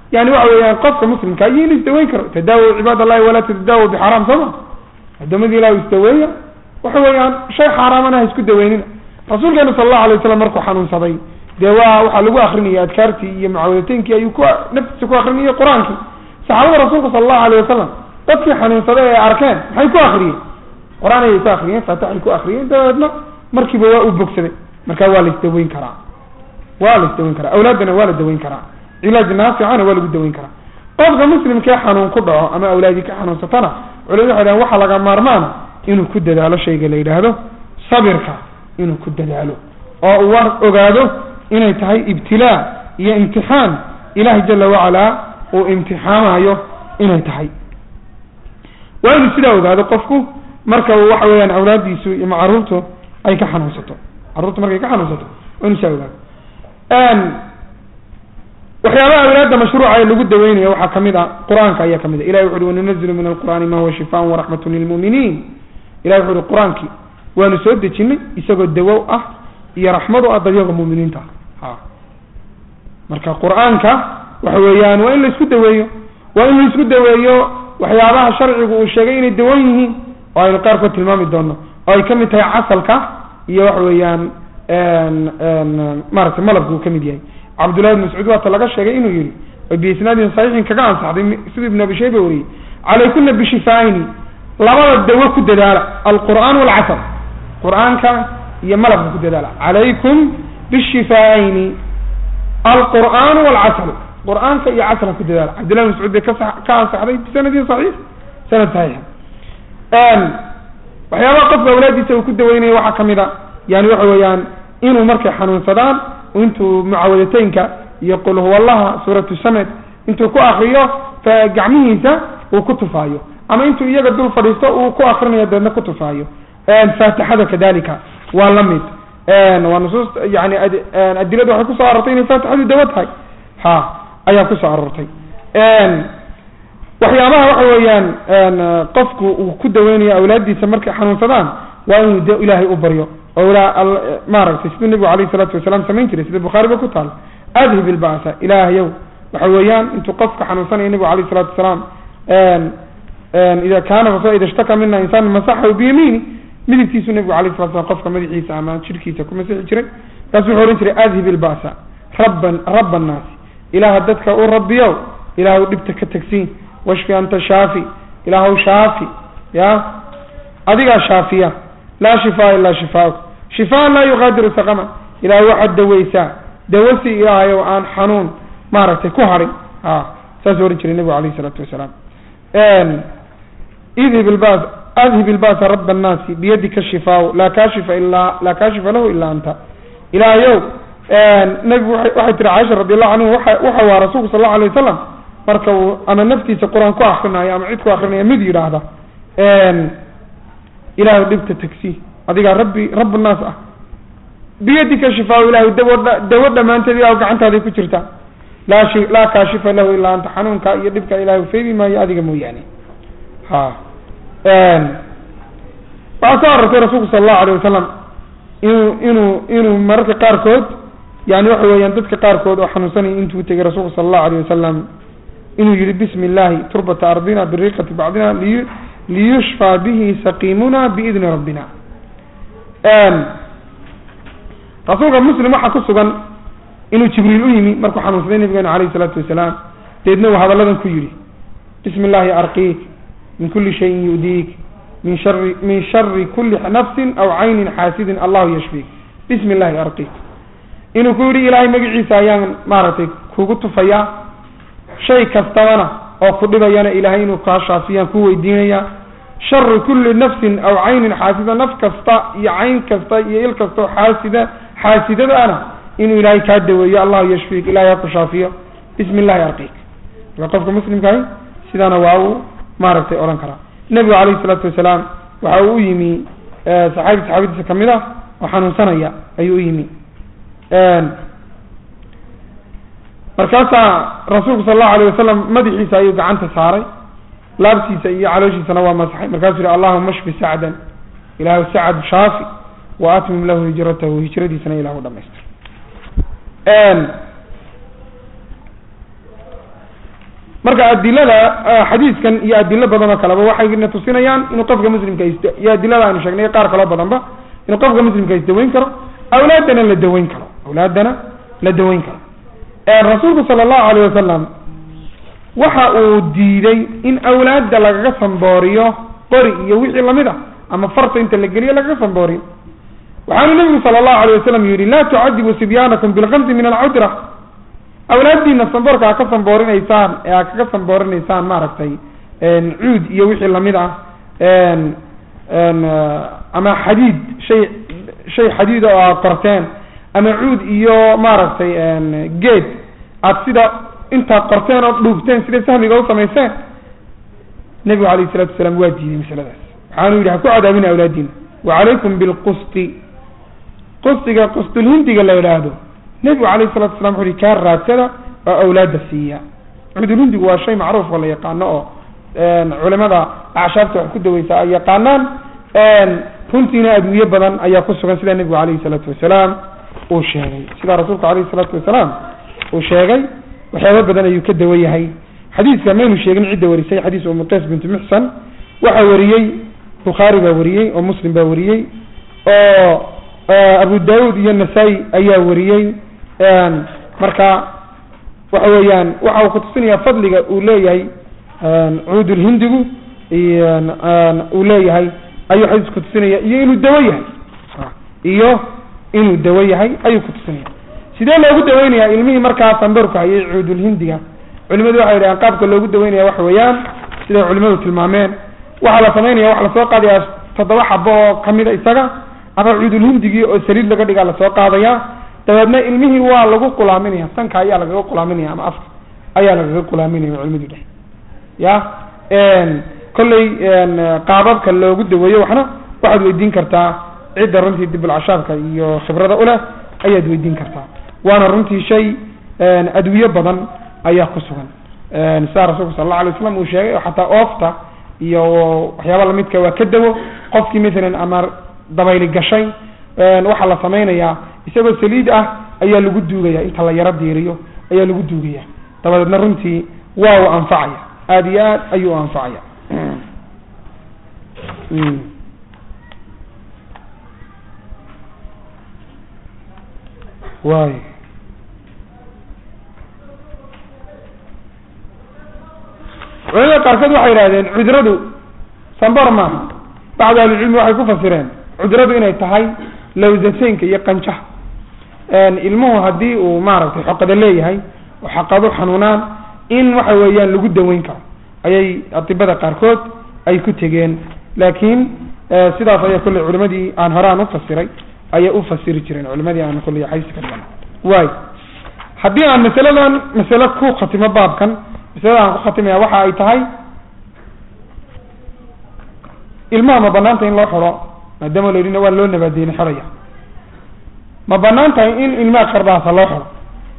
S2: yani waxa weeyaan qofka muslimka iyo in isdaweyn karo tadaawo cibaad allahi walaa tatadaawo bixaraam sooma addoommadii ilah isdaweeya waxa weeyaan shay xaaraamana ha isku daweynina rasuulkeena sala allahu alay wasalam markuu xanuunsaday dee waa waxaa lagu akrinaya adkaartii iyo mucaawadateynkii ayuu ku naftiisa ku akrinayay qur-aankii saxaabada rasuulka sala allahu alayh wasalam dadkii xanuunsaday ee arkeen maxay ku akriyeen qur-aan ayay ku akriyeen faatixay ku akriyeen dabeedna markiiba waa u bogsaday marka waa la isdaweyn karaa waa la isdaweyn karaa awlaaddana waa la daweyn karaa cilaaj naaficana waa lagu daweyn karaa qofka muslimkee xanuun ku dhaco ama awlaadii ka xanuunsatana culimadu waxay dhahan waxaa laga maarmaana inuu ku dadaalo shayga la yidhaahdo sabirka inuu ku dadaalo oo uu war ogaado inay tahay ibtilaa iyo imtixaan ilahi jala wacalaa uu imtixaamayo inay tahay waa inuu sidaa ogaado qofku marka uu waxa weeyaan awlaadiisu iyo caruurtu ay ka xanuunsato carruurtu markay ka xanuunsato waa inuu sidaa ogaado waxyaabaha awlaadda mashruuca ee lagu daweynayo waxaa kamid a qur-aanka ayaa kamid a ilahi wuxu uhi wanunazilu min alqur'aani ma huwa shifaan waraxmatun lilmu'miniin ilahi wuxu uhi qur-aankii waanu soo dejinay isagoo dawow ah iyo raxmad u ah dadyaga mu'miniinta ha marka qur-aanka waxa weeyaan waa in la isku daweeyo waa in la isku daweeyo waxyaabaha sharcigu uu sheegay inay dawan yihiin oo aynu qaarkood tilmaami doono oo ay kamid tahay casalka iyo waxa weeyaan maaragtay malabka uu kamid yahay cabdullahi ibn mascuud waata laga sheegay inuu yihi oo biisnaadin saxiixin kaga ansaxday siduu ibn abi shayba wariyey calaykuna bishifaaini labada dawo ku dadaala alqur'aan walcasal qur-aanka iyo malabka ku dadaala calaykum bishifaaini alqur'aan walcasal qur-aanka iyo casalka ku dadaala cabdillahi ibn mascuud bay ka ka ansaxday bisanadin saxiix sanad saxiixa waxyaabaha qofka awlaadiisa uu ku daweynaya waxaa kamid a yani waxa weeyaan inuu markay xanuunsadaan intuu mucaawadateynka iyo qul huwallaha suuratu samed intuu ku akriyo gacmihiisa uu ku tufaayo ama intuu iyaga dul fadhiisto uu ku akrinayo deedna ku tufaayo faatixada kadalika waa la mid waa nusuus yani adilada waxay kusoo aroortay inay faatixadu dawo tahay ha ayaa kusoo aroortay waxyaabaha waxa weeyaan qofku uu ku daweynayo awlaadiisa markay xanuunsadaan waa inuu de ilaahay u baryo maaragtay siduu nebigu alayh salaatu wasalaam samayn jiray sida bukhaariba ku taal adhib ilbasa ilaahyow waxa weeyaan intuu qofka xanuunsanaya nebigu alayh salatu wasalaam ida kaana rasul ida ishtaka mina insaan masaxahu biyamiini midigtiisu nebigu alayh salatu slam qofka madaxiisa ama jirkiisa ku masixi jiray markaasuu wuxuu ohan jiray adhib ilbasa rabban raba annaasi ilaaha dadka u rabbiyow ilaahw dhibta ka tagsiin washfi anta shaafi ilaahw shaafi ya adigaa shaafiya laa shifaa ilaa shifaauk shifaan laa yuqaadiru saqama ilahay waxaad daweysaa dawasi ilaahay oo aan xanuun maaragtay ku harin a saasuu ohan jiray nebigu alayh isalaatu wasalaam idhib ilbas adhib ilbasa raba annaasi biyadika shifaa laa kaashifa ilaa laa kaashifa lahu ilaa anta ilaahayow nebigu waxay tiri caaisha radi allahu canhu waa waxa waa rasuulku sal allau alay wasalam marka uu ama naftiisa qur-aan ku akrinayo ama cid ku akrinaya mid yidhaahda ilahay dhibta tagsi adigaa rabbi rab naas ah biyadika shifaa ilahay dawo dawo dhamaanteed ilah gacantaaday ku jirtaa laa shi laa kaashifa lahu ilaa anta xanuunka iyo dhibka ilahay feydi maayo adiga mooyaane ha waxaa soo arortay rasuulku sala allahu alayh wasalam inuu inuu inuu mararka qaarkood yani waxa weeyaan dadka qaarkood oo xanuunsanaya intuu tegay rasuulku sala allahu alayh wasalam inuu yihi bismi illahi turbata ardina biriqati bacdina liy liyushfaa bihi saqiimuna biidni rabbina rasuulka muslim waxaa ku sugan inuu jibriil u yimi markuu xanuunsaday nabigeena alayh isalaatu wasalaam deedna uu hadalladan ku yihi bismi illahi arqiik min kuli shayin yudiik min shari min shari kuli nafsin aw caynin xaasidin allahu yashfiik bismi illahi arqiik inuu ku yihi ilaahay magaciisa ayaan maaragtay kugu tufayaa shay kastabana oo ku dhibayana ilahay inuu kaa shaafiyaan ku weydiinaya sharu kuli nafsin aw caynin xaasida naf kasta iyo cayn kasta iyo il kasta oo xaasida xaasidadaana inuu ilaahay kaa daweeyo allahu yashfiik ilahay ha ku shaafiyo bismi illahi arqiik marka qofka muslimkahi sidaana waa uu maaragtay odhan karaa nebigu calayhi isalaatu wasalaam waxa uu u yimi saxaabi saxaabadiisa kamid ah oo xanuunsanaya ayuu u yimi markaasaa rasuulku sala allahu alayh wasalam madaxiisa ayuu gacanta saaray laabtiisa iyo calooshiisana waa masaxay markaasuu yihi allahuma shfi sacdan ilahu sacad shaafi wa atmim lahu hijratahu hijradiisana ilahu dhamaystir marka adilada xadiiskan iyo adilo badan oo kaleba waxayna tusinayaan inuu qofka muslimka is iyo adilada aynu sheegnay qaar kaloo badanba inuu qofka muslimka isdaweyn karo awlaadana la daweyn karo awlaadana la daweyn karo rasuulku sala allahu alayh wasalam waxa uu diiday in awlaadda lagaga sambooriyo qori iyo wixii lamid a ama farta inta la geliyo lagaga sambooriyo waxaanu nabigu sala allahu alayh wasalam yihi laa tucadibu sibyaanakum bilkamsi min alcudra awlaaddiina samboorka ha ka samboorinaysaan ee ha kaga samboorinaysaan maaragtay cuud iyo wixii lamid ah ama xadiid shay shay xadiida oo aad qorteen ama cuud iyo maaragtay geed aad sida intaad qorteen oo dhuufteen sida sahmiga u samayseen nebigu alayh isalatu wasalaam waa diiday masaladaas waxaanu yidhi ha ku cadaabina awlaadiina wacalaykum bilqusti qustiga qustulhindiga la yidhaahdo nebigu alayh salatu waslam wuxu uhi kaa raadsada oo awlaadda siiya cudulhindigu waa shay macruuf oo la yaqaano oo culimada acshaabta wax ku daweysa ay yaqaanaan runtiina adwiye badan ayaa ku sugan sida nebigu alayhi salaatu wasalaam uu sheegay sida rasuulku alayhi salaatu wasalaam uu sheegay waxyaaba badan ayuu ka dawan yahay xadiiska maynu sheegin cidda warisay xadiis umu qays bintu muxsan waxaa wariyey bukhaari baa wariyey oo muslim baa wariyey oo abu daud iyo nasaa-i ayaa wariyey marka waxa weeyaan waxa uu kutusinaya fadliga uu leeyahay cuudulhindigu uu leeyahay ayuu xadiis kutusinaya iyo inuu dawo yahay iyo inuu dawo yahay ayuu kutusinaya sidee loogu daweynaya ilmihii markaa samborka hayay cuudulhindiga culimadu waxay yidhahaan qaabka loogu daweynaya waxa weeyaan siday culimadu tilmaameen waxaa la samaynaya waxa lasoo qaadaya toddoba xabo oo kamida isaga ama cuudulhindigii oo saliid laga dhigaa lasoo qaadaya dabeedna ilmihii waa lagu qulaaminaya sanka ayaa lagaga qulaaminaya ama afka ayaa lagaga qulaaminaya culimadu dheh ya kolley qaababka loogu daweeyo waxna waxaad weydiin kartaa cidda runtii dibulcashaabka iyo khibrada uleh ayaad weydiin kartaa waana runtii shay adwiye badan ayaa ku sugan sidaa rasuulka sala allahu alay waslam uu sheegay oo xataa oofta iyo waxyaaba lamidka waa ka dawo qofkii mathalan ama dabayli gashay waxaa la samaynayaa isagoo saliid ah ayaa lagu duugaya inta la yaro diiriyo ayaa lagu duugaya dabadeedna runtii waa u anfacaya aada iyo aad ayuu u anfacaya way culimada qaarkood waxay yidhahdeen cudradu sambar maaha bacdu ahlicilmi waxay ku fasireen cudradu inay tahay lawsateynka iyo qanjaha ilmuhu haddii uu maaragtay xoqada leeyahay oo xaqadu xanuunaan in waxa weeyaan lagu daweyn karo ayay adibada qaarkood ay ku tegeen laakiin sidaas ayaa kolley culimadii aan hore aan ufasiray ayay ufasiri jireen culimadii aan kolley xaysi ka dhigan way haddii aan masaladan masale ku khatimo baabkan masalada aan ku khatimaya waxa ay tahay ilmaha ma banaanta in loo xiro maadaama la yidhina waa loo nabaadeyni xoraya ma banaan tahay in ilmaha qardhaasa loo xiro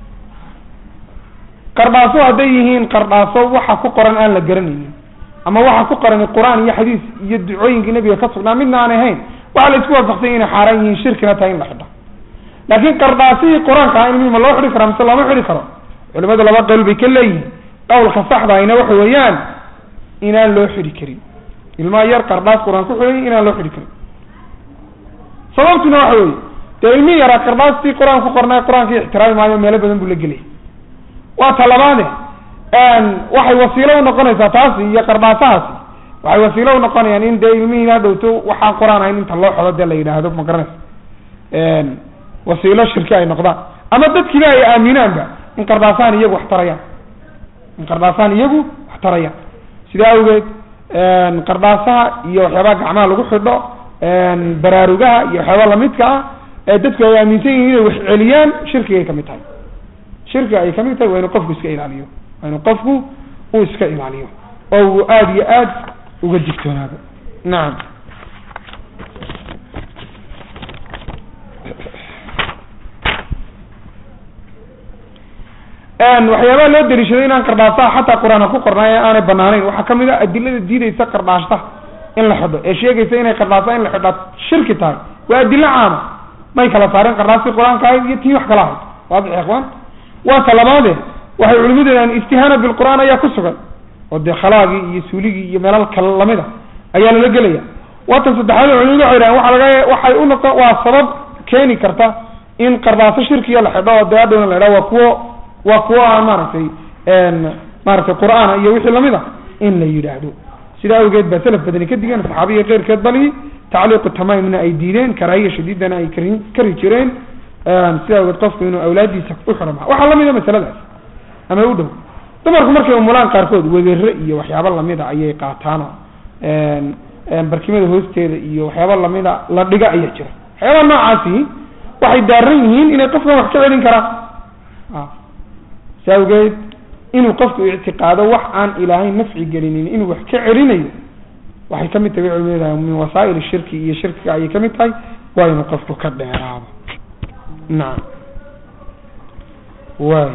S2: qardhaaso hadday yihiin qardhaaso waxa ku qoran aan la garanaynin ama waxa ku qoran qur-aan iyo xadiis iyo ducooyinkii nabiga ka sugnaa midna aan ahayn waxaa la isku waafaqsanya inay xaaraan yihiin shirkina tahay in la xidho laakiin qardhaasihii qur-aanka ah ilmihi ma loo xidhi karaa mise looma xidhi karo culimadu laba qowl bay ka leeyihiin qawlka saxda ayna waxa weeyaan inaan loo xidhi karin ilmaha yar qardhaas qur-aan ku xidhay inaan loo xidhi karin sababtuna waxa weeye dee ilmihii yaraa qardhaastii qur-aan ku qornay qur-aankii ixtiraami maayo meelo badan buu la gelaya waa talabaade waxay wasiilo unoqonaysaa taasi iyo qardhaasahaasi waxay wasiilo unoqonayaan in dee ilmihii hadhowto waxaan qur-aan ahayn inta loo xodo dee la yidhaahdo ma garanaysa wasiilo shirki ay noqdaan ama dadkiiba ay aaminaanba in qardhaasahan iyagu wax tarayaan in qardhaasahan iyagu wax tarayaan sidaa awgeed qardhaasaha iyo waxyaabaha gacmaha lagu xidho baraarugaha iyo waxyaaba lamidka ah ee dadku ay aaminsan yihiin inay wax celiyaan shirkigay kamid tahay shirkiga ay kamid tahay waa inuu qofku iska ilaaliyo waa inuu qofku uu iska ilaaliyo oo uu aada iyo aad uga digtoonaado nacam waxyaabaha loo daliishaday inaan qardhaasaha xataa qur-aan ha ku qornaay aanay banaanayn waxaa kamid a adilada diideysa qardhaashta in la xidho ee sheegaysa inay qardhaasa in la xidhaa shirki tahay waa adilo caama may kala saareen qardhaastii qur-aanka ahayd iyo tii wax kala ahayd waadix ikhwaan waa talabaade waxay culimadu yidhahdeen istihaana bilqur'aan ayaa ku sugan oo dee khalaagii iyo suuligii iyo meelal kale lamida ayaa lala gelaya waatan saddexaad culimadu waxay yidhahdeen waxa laga waxay u noqon waa sabab keeni karta in qardaaso shirkiya la xidho oo dee adhowna la idhaha waa kuwo waa kuwo aan maaragtay maaragtay qur'aana iyo wixii lamid a in la yidhaahdo sidaa awgeed baa salaf badani ka digeen saxaabiya keyrkeed bali tacliiqu tamaamna ay diideen karaahiya shadiidana ay kari kari jireen sidaa awgeed qofku inuu awlaadiisa u xiro maa waxaa lamida masaladaas ama u dhow dumarku markay umulaan qaarkood wegere iyo waxyaabo lamida ayay qaataan oo barkimada hoosteeda iyo waxyaaba lamida la dhiga ayaa jira waxyaaba noocaasi waxay daaran yihiin inay qofkan wax ka celin karaan si awgeed inuu qofku ictiqaado wax aan ilaahay nafci gelinin inuu wax ka celinayo waxay kamid tahay culimada min wasaa'il shirki iyo shirkiga ayay kamid tahay waa inuu qofku ka dheeraado nacam way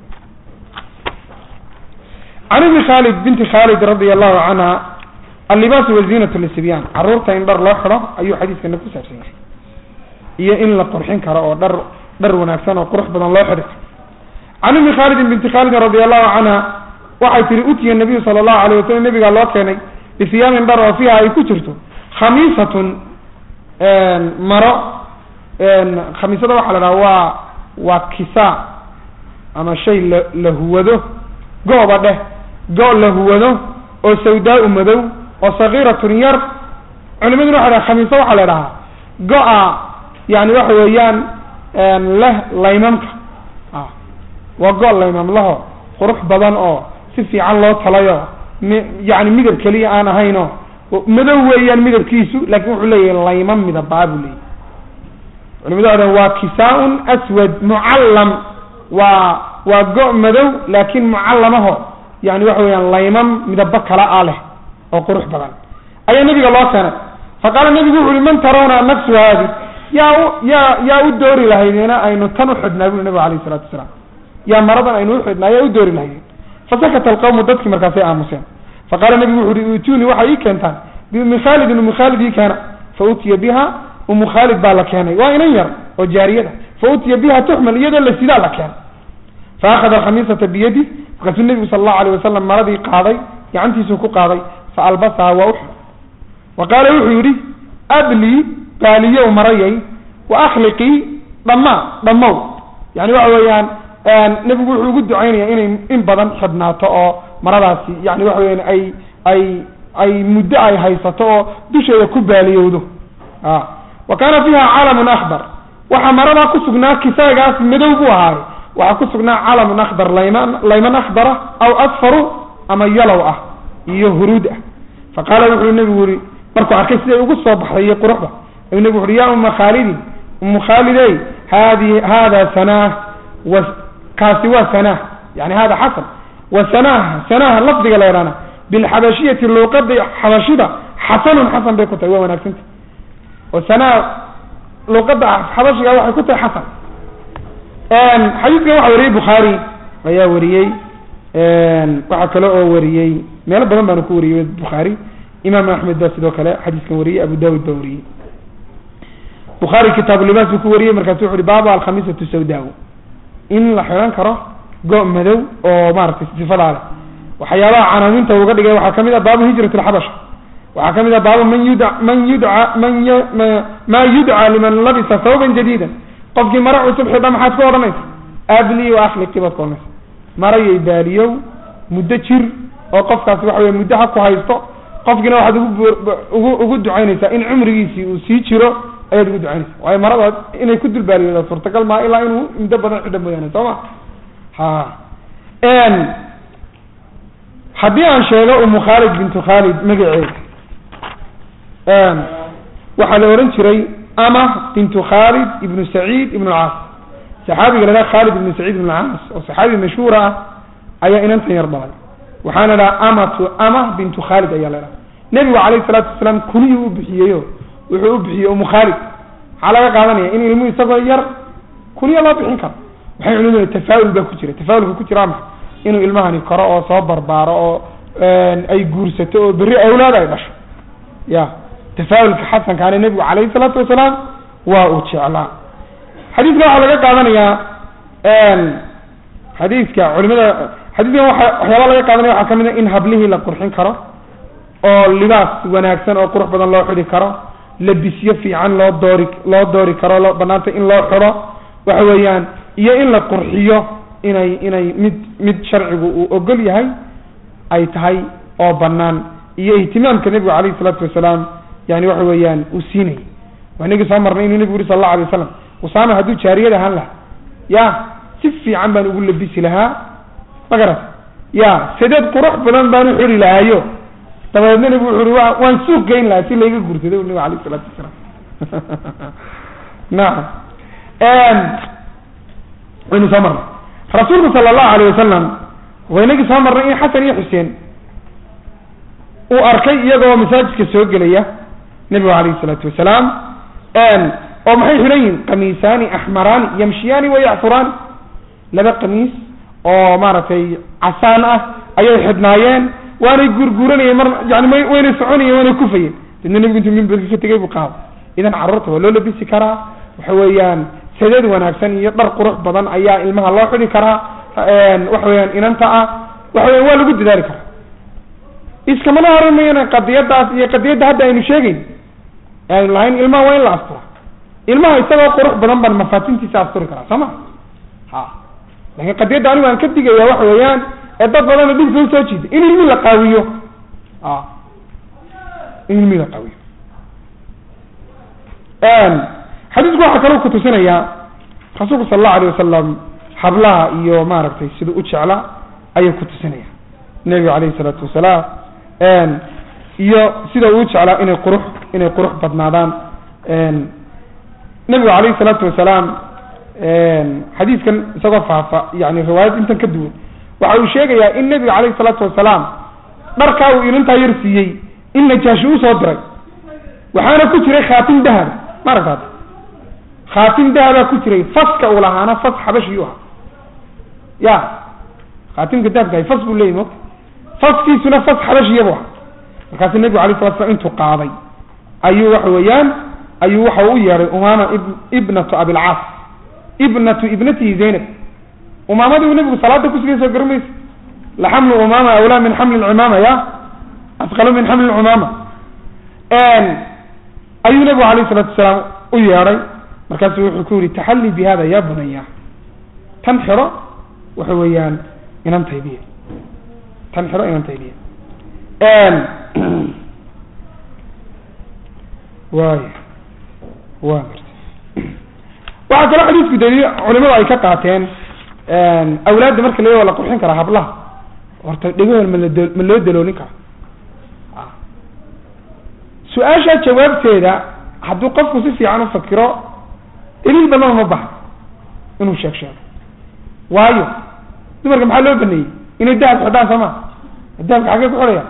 S2: can ibni khalid binti khalid radia allahu canha allibaasu wazinatu lisibyan caruurta in dhar loo xidho ayuu xadiiskana ku saabsan yahay iyo in la qurxin karo oo dhar dhar wanaagsan oo qurux badan loo xidhi can ibni khalidin binti khalidin radi allahu canha waxay tihi utiya nabiyu sala allahu alayh wasalam nabigaa loo keenay bisiyaamin dhar oo fiiha ay ku jirto khamiisatun maro khamiisada waxaa la dhaha waa waa kisa ama shay la la huwado gooba dheh go la huwado oo sawdaa-u madow oo sagiiratun yar culimaduna waxay dhaha khamiisa waxaa la dhahaa go-a yani waxa weeyaan leh laymamka waa go- laymamlaho qurux badan oo si fiican loo talayo mi yani midab keliya aan ahayno madow weeyaan midabkiisu laakin wuxuu leeyahay layman midabaa buu leeyahy culimadu waxay dhahan waa kisaa-un aswad mucallam waa waa go- madow laakin mucallamaho yani waxa weeyaan layman midabo kala a leh oo qurux badan ayaa nabiga loo keenay faqaala nabigu wuxu uhi man tarawna nafsu haadi yaa u yaa yaa u doori lahaydena aynu tan uxidhnaa buri nabigu alayh isalatu wasalaam yaa maradan aynu uxidhnaa yaa u doori lahaydeen fasakata alqawmu dadkii markaasay aamuseen faqaala nabigu wuxu uhi utuuni waxay ii keentaan biumi khaalidin umu khaalid ii keena fa utiya biha umu khaalid baa la keenay waa inan yar oo jaariyada fa utiya biha tuxmal iyadoo la sidaa la keenay fa akhada alkhamiisata biyadi markaasuu nebigu sala allahu alayh wasalam maradii qaaday gacantiisuu ku qaaday fa albasaha waa uxid wa qaala wuxuu yidhi ablii baaliyow marayay wa akhliqii dhammaa dhammow yani waxa weeyaan nebigu wuxuu ugu ducaynaya inay in badan xidhnaato oo maradaasi yani waxa weyaan ay ay ay muddo ay haysato oo dusheeda ku baaliyowdo a wa kaana fiiha calamun akbar waxaa maradaa ku sugnaa kisaagaas madow buu ahaaye waxaa ku sugnaa calamun akhdar layman layman akhdara aw asfaru ama yalow ah iyo huruud ah faqaala wuxuu nebigu yihi markuu arkay siday ugu soo baxday quruxda ayuu nebigu uhi ya uma khaalidin umu khaalidey hadi hada sanah wa kaasi waa sanah yani hada xasan wa sanah sanah lafdiga la yidhahna bilxabashiyati luuqada xabashida xasanun xasan bay ku tahay waa wanaagsanta oo sanah luuqada xabashiga waxay ku tahay xasan xadiidkan waxa wariyey bukhaari ayaa wariyey waxaa kale oo wariyey meelo badan baanu ku wariyey bukhaari imaam axmed baa sidoo kale xadiiskan wariyey abu dawud baa wariyey bukhaari kitaabu libaas buu ku wariyey markaasu wuxu uhi baaba alkhamiisatu sawdaa in la xidhan karo go- madow oo maaragtay sifadaa leh waxyaabaha canaaninta uga dhigay waxaa kamid ah baabu hijrat alxabasha waxaa kamid ah baabu man yudca man yudca man y ma yudca liman labisa thawban jadiida qofkii mara cusub xidha maxaad ku odhanaysa abli wa akhliqi baad ku odhanaysa marayay baaliyow muddo jir oo qofkaasi waxa wey muddo ha ku haysto qofkiina waxaad ugu ugu ugu ducaynaysaa in cumrigiisii uu sii jiro ayaad ugu ducaynaysa waayo maradaad inay ku dulbaaliyooda suurtagal maa ilaa inuu muddo badan xidha mooyaane soo ma ha haddii aan sheego umu khaalid bintu khaalid magaceeda waxaa la ohan jiray ama bintu khaalid ibnu saciid ibnu lcaas saxaabiga la dhaha khaalid ibnu saciid ibnu lcaas oo saxaabi mashhuura ah ayaa inantan yar dhalay waxaana dhaha amatu ama bintu khaalid ayaa la dhaha nebigu calayhi salaatu wasalaam kuniyuu u bixiyeyo wuxuu u bixiyey umu khaalid maxaa laga qaadanaya in ilmuhu isagoo yar kuniya loo bixin karo waxay culimadu tafaa'ul baa ku jira tafaa'ulka ku jira maxa inuu ilmahani koro oo soo barbaaro oo ay guursato oo berri awlaad ay dhasho ya tafaa'ulka xasankaana nebigu calayhi salaatu wasalaam waa uu jeclaa xadiidka waxaa laga qaadanayaa xadiidka culimada xadiidkan waa waxyaaba laga qaadanaya waxaa kamid a in hablihii la qurxin karo oo libaas wanaagsan oo qurux badan loo xidhi karo labisyo fiican loo doori loo doori karo loo banaanta in loo xidho waxa weeyaan iyo in la qurxiyo inay inay mid mid sharcigu uu ogol yahay ay tahay oo banaan iyo ihtimaamka nebigu calayhi salaatu wasalaam yani waxa weeyaan uu siinayay waa inagii soo marnay inuu nebigu yuri sal allahu alay wasalam usaama hadduu jaariyad ahaan lahaa ya si fiican baan ugu labisi lahaa ma garat ya sadeed qurux badan baan u xuri lahaayo dabadeedna nebigu wuxu uri wa waan suuq geyn lahaa si layga guursaday u nebigu alayh isalaatu wasalaam nacam waynu soo marnay rasuulku sala allahu alayh wasalam waynagii soo marnay in xasan iyo xuseen uu arkay iyagoo masaajidka soo gelaya nebigu alayhi salaatu wasalaam oo maxay xidhan yihin kamiisaani axmaraani yamshiyaani wayacfuraani laba kamiis oo maaragtay casaan ah ayay xidhnaayeen waanay guurguuranayeen mar yani m waynay soconayeen waanay kufayeen dadna nebigu intuu mimbarka ka tegay buu qaado idan carruurta waa loo labisi karaa waxa weeyaan sadeed wanaagsan iyo dhar qurux badan ayaa ilmaha loo xidhi karaa waxa weeyaan inanta ah waxa weyan waa lagu dadaali karaa iskamana horimayana qadiyadaas iyo qadiyadda hadda aynu sheegeyn aynu lahayn ilmaha waa in la astura ilmaha isagoo qurux badan baan mafaatintiisa asturi karaa soo ma ha lakin qadiyadda anigu aan ka digaya waxa weeyaan ee dad badana dhibka usoo jiida in ilmi la qaawiyo a in ilmi la qaawiyo xadiisku waxaa kaloo kutusinayaa rasuulku sala allahu alayh wasalam hablaha iyo maaragtay siduu u jeclaa ayuu kutusinaya nebiga calayhi salaatu wasalaam iyo sida uu jeclaa inay qurux inay qurux badnaadaan nebigu calayhi salaatu wasalaam xadiiskan isagoo faafa yani riwaayad intan ka duwan waxa uu sheegayaa in nebiga calayhi salaatu wasalaam dharkaa uu ilintaa yar siiyey in najaashi usoo diray waxaana ku jiray khaatim dahab ma aragtaad khaatim dahabaa ku jiray faska uu lahaana fas xabashiyuu ahaa ya khaatimka dahabkahay fas buu leyahy mota faskiisuna fas xabashiya bu ahaa markaasu nebigu alay sala slam intuu qaaday ayuu waxa weeyaan ayuu waxa u yeeday umaama ibnatu abilcaas ibnatu ibnatihi zaynab umaamadii uu nebigu salaada kusigay soo garan maysa laxamlu umaama awlaa min xamli lcumaama ya asqalu min xamli lcumaama ayuu nebigu alayh salatu wasalaam u yeedhay markaasu wuxuu ku yihi taxalli bi hada ya bunaya tan xiro waxa weeyaan inantaydiya tan xiro inantaydiya way wa waxaa kaloo xadiisku daliil culimadu ay ka qaateen awlaadda marka la la qurxin karaa hablaha horta dhegahooda malado ma loo daloolin karo su-aasha jawaabteeda hadduu qofku si fiican ufakiro daliil badan uma baxa inuu sheeg sheego waayo dumarka maxaa loo baneeyey inay dahab xidhaan soo ma dahabka xaggee ku xidhaya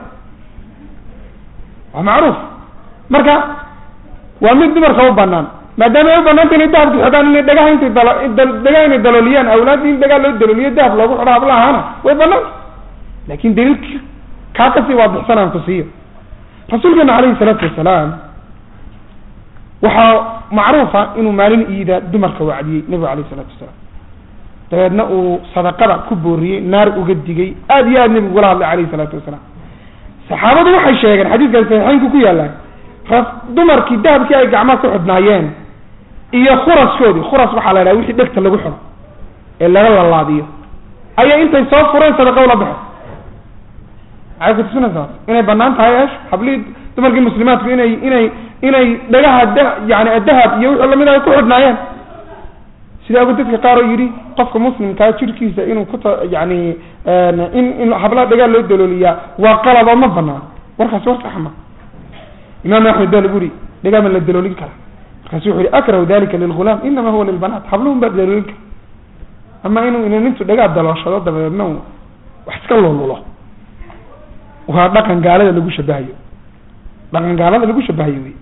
S2: waa macruuf marka waa mid dumarka u banaan maadaama ay u banaanta inay dahabka xidhaan inay dhagaha intay dalo dhagaha inay dalooliyaan awlaadda in dhagaa loo dalooliyo dahab loogu xidho hablahaana way banaanta lakin daliilka kaa kasii waadixsan aan ku siiyo rasuulkeena calayhi salaatu wasalaam waxaa macruufa inuu maalin iida dumarka wacdiyey nebigu alayh isalaatu wasalaam dabeedna uu sadaqada ku booriyey naar uga digay aada iyo aad nebigu ugala hadlay alayhi salaatu wasalaam saxaabadu waxay sheegeen xadiiskaas saxiixeynku ku yaalaan dumarkii dahabkii ay gacmaha ku xidhnaayeen iyo khuraskoodii khuras waxaa la idhaha wixii dhegta lagu xidho ee laga lalaadiyo ayay intay soo fureen sadaqa ula baxeen maxay kutusinaysaa inay banaan tahay esh hablihii dumarkii muslimaadku inay inay inay dhagaha da yani dahab iyo wixii lamid ay ku xidhnaayeen sida ogu dadka qaar oo yidhi qofka muslimkaa jirkiisa inuu kuta yani in in hablaha dhagaa loo dalooliyaa waa qalab oo ma banaan warkaasi war sax ma imaam axmed baa lagu yihi dhagaa ma la daloolin kara markaasu wuxu yihi akrahu dalika lilgulaam inama huwa lilbanaat habluhun baa daloolin kara ama inuu inanintu dhagaa dalooshado dabadeedna wax iska lululo waa dhaqan gaalada lagu shabahayo dhaqan gaalada lagu shabahayo wey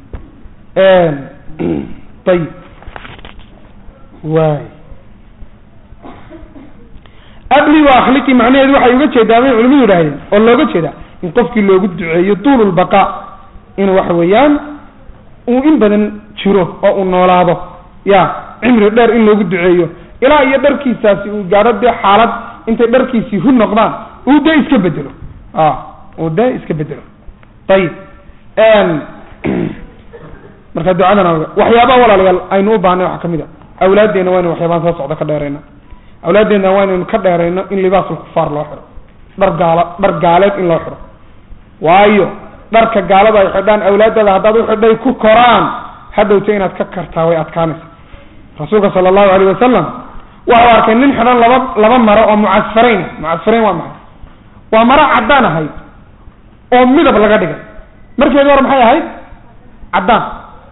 S2: ayib way abli wa akhliki macnaheedu waxay uga jeedaa bay culimadu yidhahdeen oo looga jeedaa in qofkii loogu duceeyo tuul lbaqa in waxa weeyaan uu in badan jiro oo uu noolaado ya cimri dheer in loogu duceeyo ilaa iyo dharkiisaasi uu gaadho dee xaalad intay dharkiisii hu noqdaan uu dee iska bedelo a uu dee iska bedelo ayib marka ducadana waxyaabaha walaalayaal aynu u baahnay waxaa kamid a awlaaddeena waa inu waxyaabaan soo socda ka dheerayna awlaaddeena waa inaynu ka dheerayno in libaasul kufaar loo xiro dhar gaala dhar gaaleed in loo xiro waayo dharka gaalada ay xidhaan awlaadooda haddaad uxidhay ku koraan hadhowta inaad ka kartaa way adkaanaysa rasuulka sala allahu alayh wasalam waxau arkay nin xidhan laba laba maro oo mucasfarayn mucasfarayn waa maxay waa maro caddaan ahayd oo midab laga dhigay markeedi hore maxay ahayd caddaan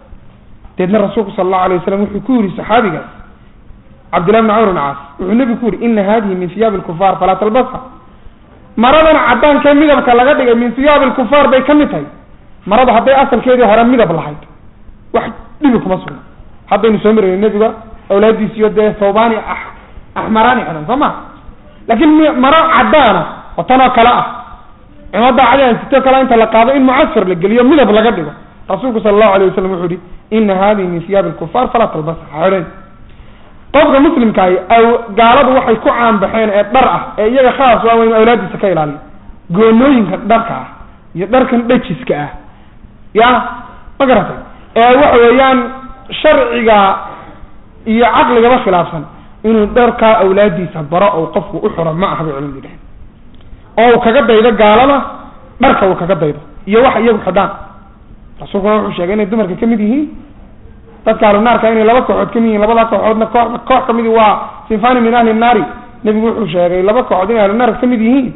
S2: deedna rasuulku sala allahu alayh wasalam wuxuu ku yidhi saxaabigaas cabdillahi bn camr bn caas wuxuu nebigu ku yidhi ina hadihi min hiyaabi lkufaar falaa talbasha maradan caddaankae midabka laga dhigay min hiyaabi lkufaar bay ka mid tahay marada hadday asalkeedii hore midab lahayd wax dhibi kuma sugna haddaynu soo marayno nebiga awlaadiisiyo dee thawbani axmaraani xidhan soo ma laakiin maro caddaana oo tanoo kale ah cimada cadaan sito kale inta la qaado in mucasfar la geliyo midab laga dhigo rasuulku sala allahu alayh wasalam wuxuu yihi ina hadihi min hiyaabi lkufaar falaa talbasa xidhan qofka muslimkaahi aw gaaladu waxay ku caanbaxeen ee dhar ah ee iyaga khaas waa inu awlaadiisa ka ilaaliyo goonooyinka dharka ah iyo dharkan dhajiska ah ya ma garatay ee waxa weeyaan sharciga iyo caqligaba khilaafsan inuu dharkaa awlaadiisa baro oo qofku u xuro ma aha bay culimadu dhaheen oo uu kaga daydo gaalada dharka uu kaga daydo iyo waxa iyagu xidhaan rasuulkuna wuxuu sheegay inay dumarka kamid yihiin dadka ahlunaarka inay laba kooxood kamid yihiin labada kooxoodna koox koox kamidi waa sinfani min ahli nnaari nebigu wuxuu sheegay laba kooxood inay ahlunaarka kamid yihiin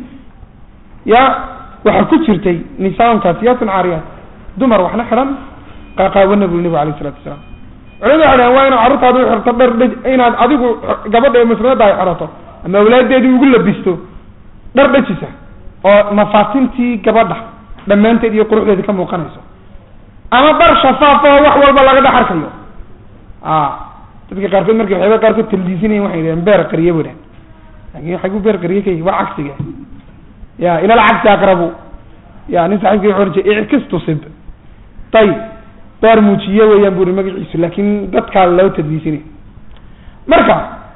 S2: ya waxaa ku jirtay nisaan kaasiyatun caariyaat dumar waxna xidhan qaaqaabana buri nebigu alayh isalatu wasalaam culimadu waxay dhaheen waa inaad carruurtaada u xirto dhar dhaj inaad adigu gabadha ee muslimadda ay xidhato ama awlaadeedii ugu labisto dhar dhajisa oo mafaatintii gabadha dhammaanteed iyo quruxdeedi ka muuqanayso ama dhar shafaaf oo wax walba laga dhex arkayo a dadka qaarkood markay waxyaaba qaarkood taldiisinayen waxay dhaheen beer qariye bu dhahen lakin waxay ku beer qariye ka yihi waa cagsiga ya ila alcagsi aqrabu ya nin saxibki wuxu ohan jiray ickistusib ayib beer muujiye weeyaan bu uri magaciisu laakin dadkaa loo tadliisinay marka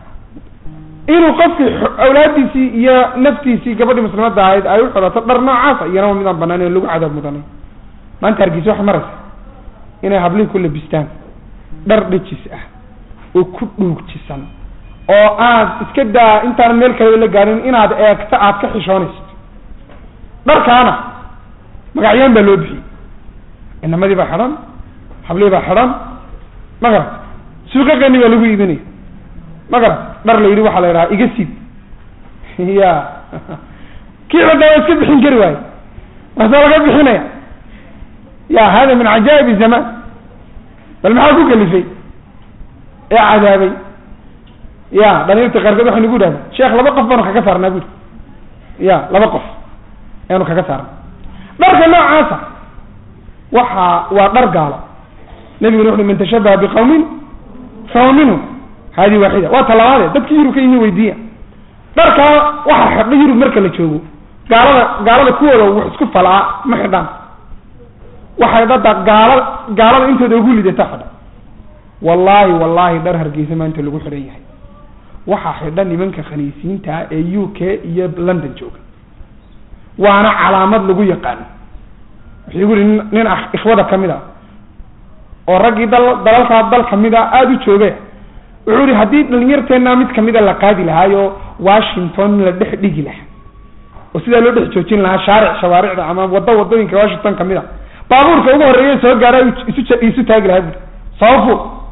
S2: inuu qofkii awlaadiisii iyo naftiisii gabadhii muslimadda ahayd ay u xidhato dhar noocaasa iyana waa midaan banaan lagu cadaab mudanay maanta hargeysa waxay maraysa inay hablihi ku labistaan dhar dhejis ah oo ku dhuugjisan oo aad iska daa intaan meel kaleba la gaarin inaad eegto aad ka xishoonayso dharkaana magacyaan baa loo bixiyey inamadii baa xidhan hablihii baa xidhan ma garat suuqaqani baa lagu iibinaya ma garat dhar la yidhi waxaa la yidhaha iga siid ya kii xidha waa iska bixin kari waaye waase laga bixinaya ya hada min cajaaib zaman bal maxaa ku kalifay ee cadaabay ya dhalinyarta qaarkood waxay nagu dhahda sheekh laba qof baanu kaga saarnaa buri ya laba qof ayaanu kaga saarnay dharka noocaasa waxa waa dhar gaalo nabiguna wuxu man tashabaha biqawmin fahuwa minhum hadi waaxida waa talabaade dadki yurub ka yimi weydiiya dharkaa waxa xidho yurub marka la joogo gaalada gaalada kuwooda wax isku falaa ma xidhaan waxay dhada gaala gaalada intooda ugu lidata xidha wallahi wallahi dhar hargeysa maanta lagu xidhan yahay waxaa xidha nimanka khaniisiinta ah ee u k iyo london jooga waana calaamad lagu yaqaano wuxuu igu yihi nin ikhwada kamid a oo raggii dal dalalkaa dal kamid a aada u jooge wuxuu yihi haddii dhalinyarteena mid kamida la qaadi lahaayo washington la dhex dhigi lahaa oo sidaa loo dhex joojin lahaa shaaric shawaaricda ama waddo wadooyinka washington kamid a baabuurka ugu horeeya soo gaara isu isu taagi lahaa buri sabafu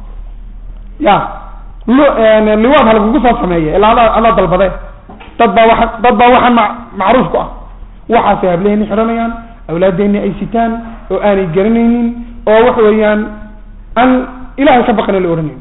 S2: ya l liwaad halkugu soo sameeya ilaa ada adaa dalbade dad baa waa dad baa waxaan ma macruuf ku ah waxaasay hableeni xidhanayaan awlaadeeni ay sitaan oo aanay garanaynin oo waxa weeyaan aan ilahay ka baqana la ohanaynin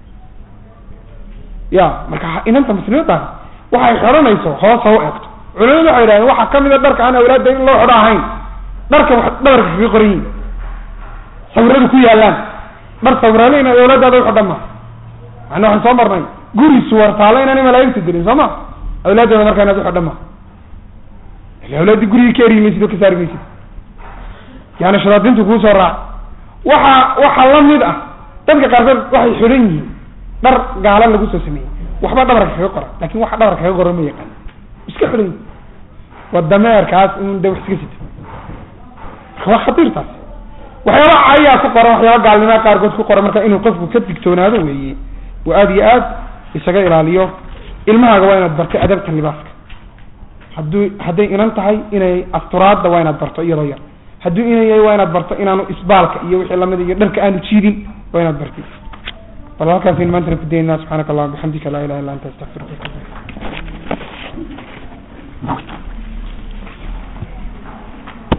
S2: ya marka inanta muslimaddaas waxay xidhanayso hoos ha u eegto culimadu waxay yidhahdeen waxaa kamid a dharka aan awlaadda in loo xidho ahayn dharka wax dhabarka kaga qoran yihin sawiradu ku yaalaan dhar sawirale inaad awlaadaada uxidhan ma macna waxaan soo marnay guri suwartaalo inaanay malaa'igta dirin soo ma awlaaddeeda markaa inaad uxidhan ma ila awlaaddi gurigii ka eri maysid oo ka saari maysid yaani shadaadintu kuu soo raac waxa waxa la mid ah dadka qaarkood waxay xidhan yihiin dhar gaala lagu soo sameeyey waxba dhabarka kaga qoran lakin waxa dhabarka kaga qoran ma yaqaan iska xidhan waa dameerkaas in de wax iska sito waa khatiirtaas waxyaaba ayaa ku qoran waxyaaba gaalnimaa qaarkood ku qoran marka inuu qofku ka digtoonaado weeye oo aada iyo aad isaga ilaaliyo ilmahaaga waa inaad barto adabta libaaska hadduu hadday inan tahay inay asturaadda waa inaad barto iyadoo yar hadduu inan yahay waa inaad barto inaanu isbaalka iyo wixii lamid iyo dharka aanu jiidin waa inaad bartid bal halkaas in maantana ku daynaa subxaanaka allahuma bixamdika laa ilaha illa anta astaqfiruka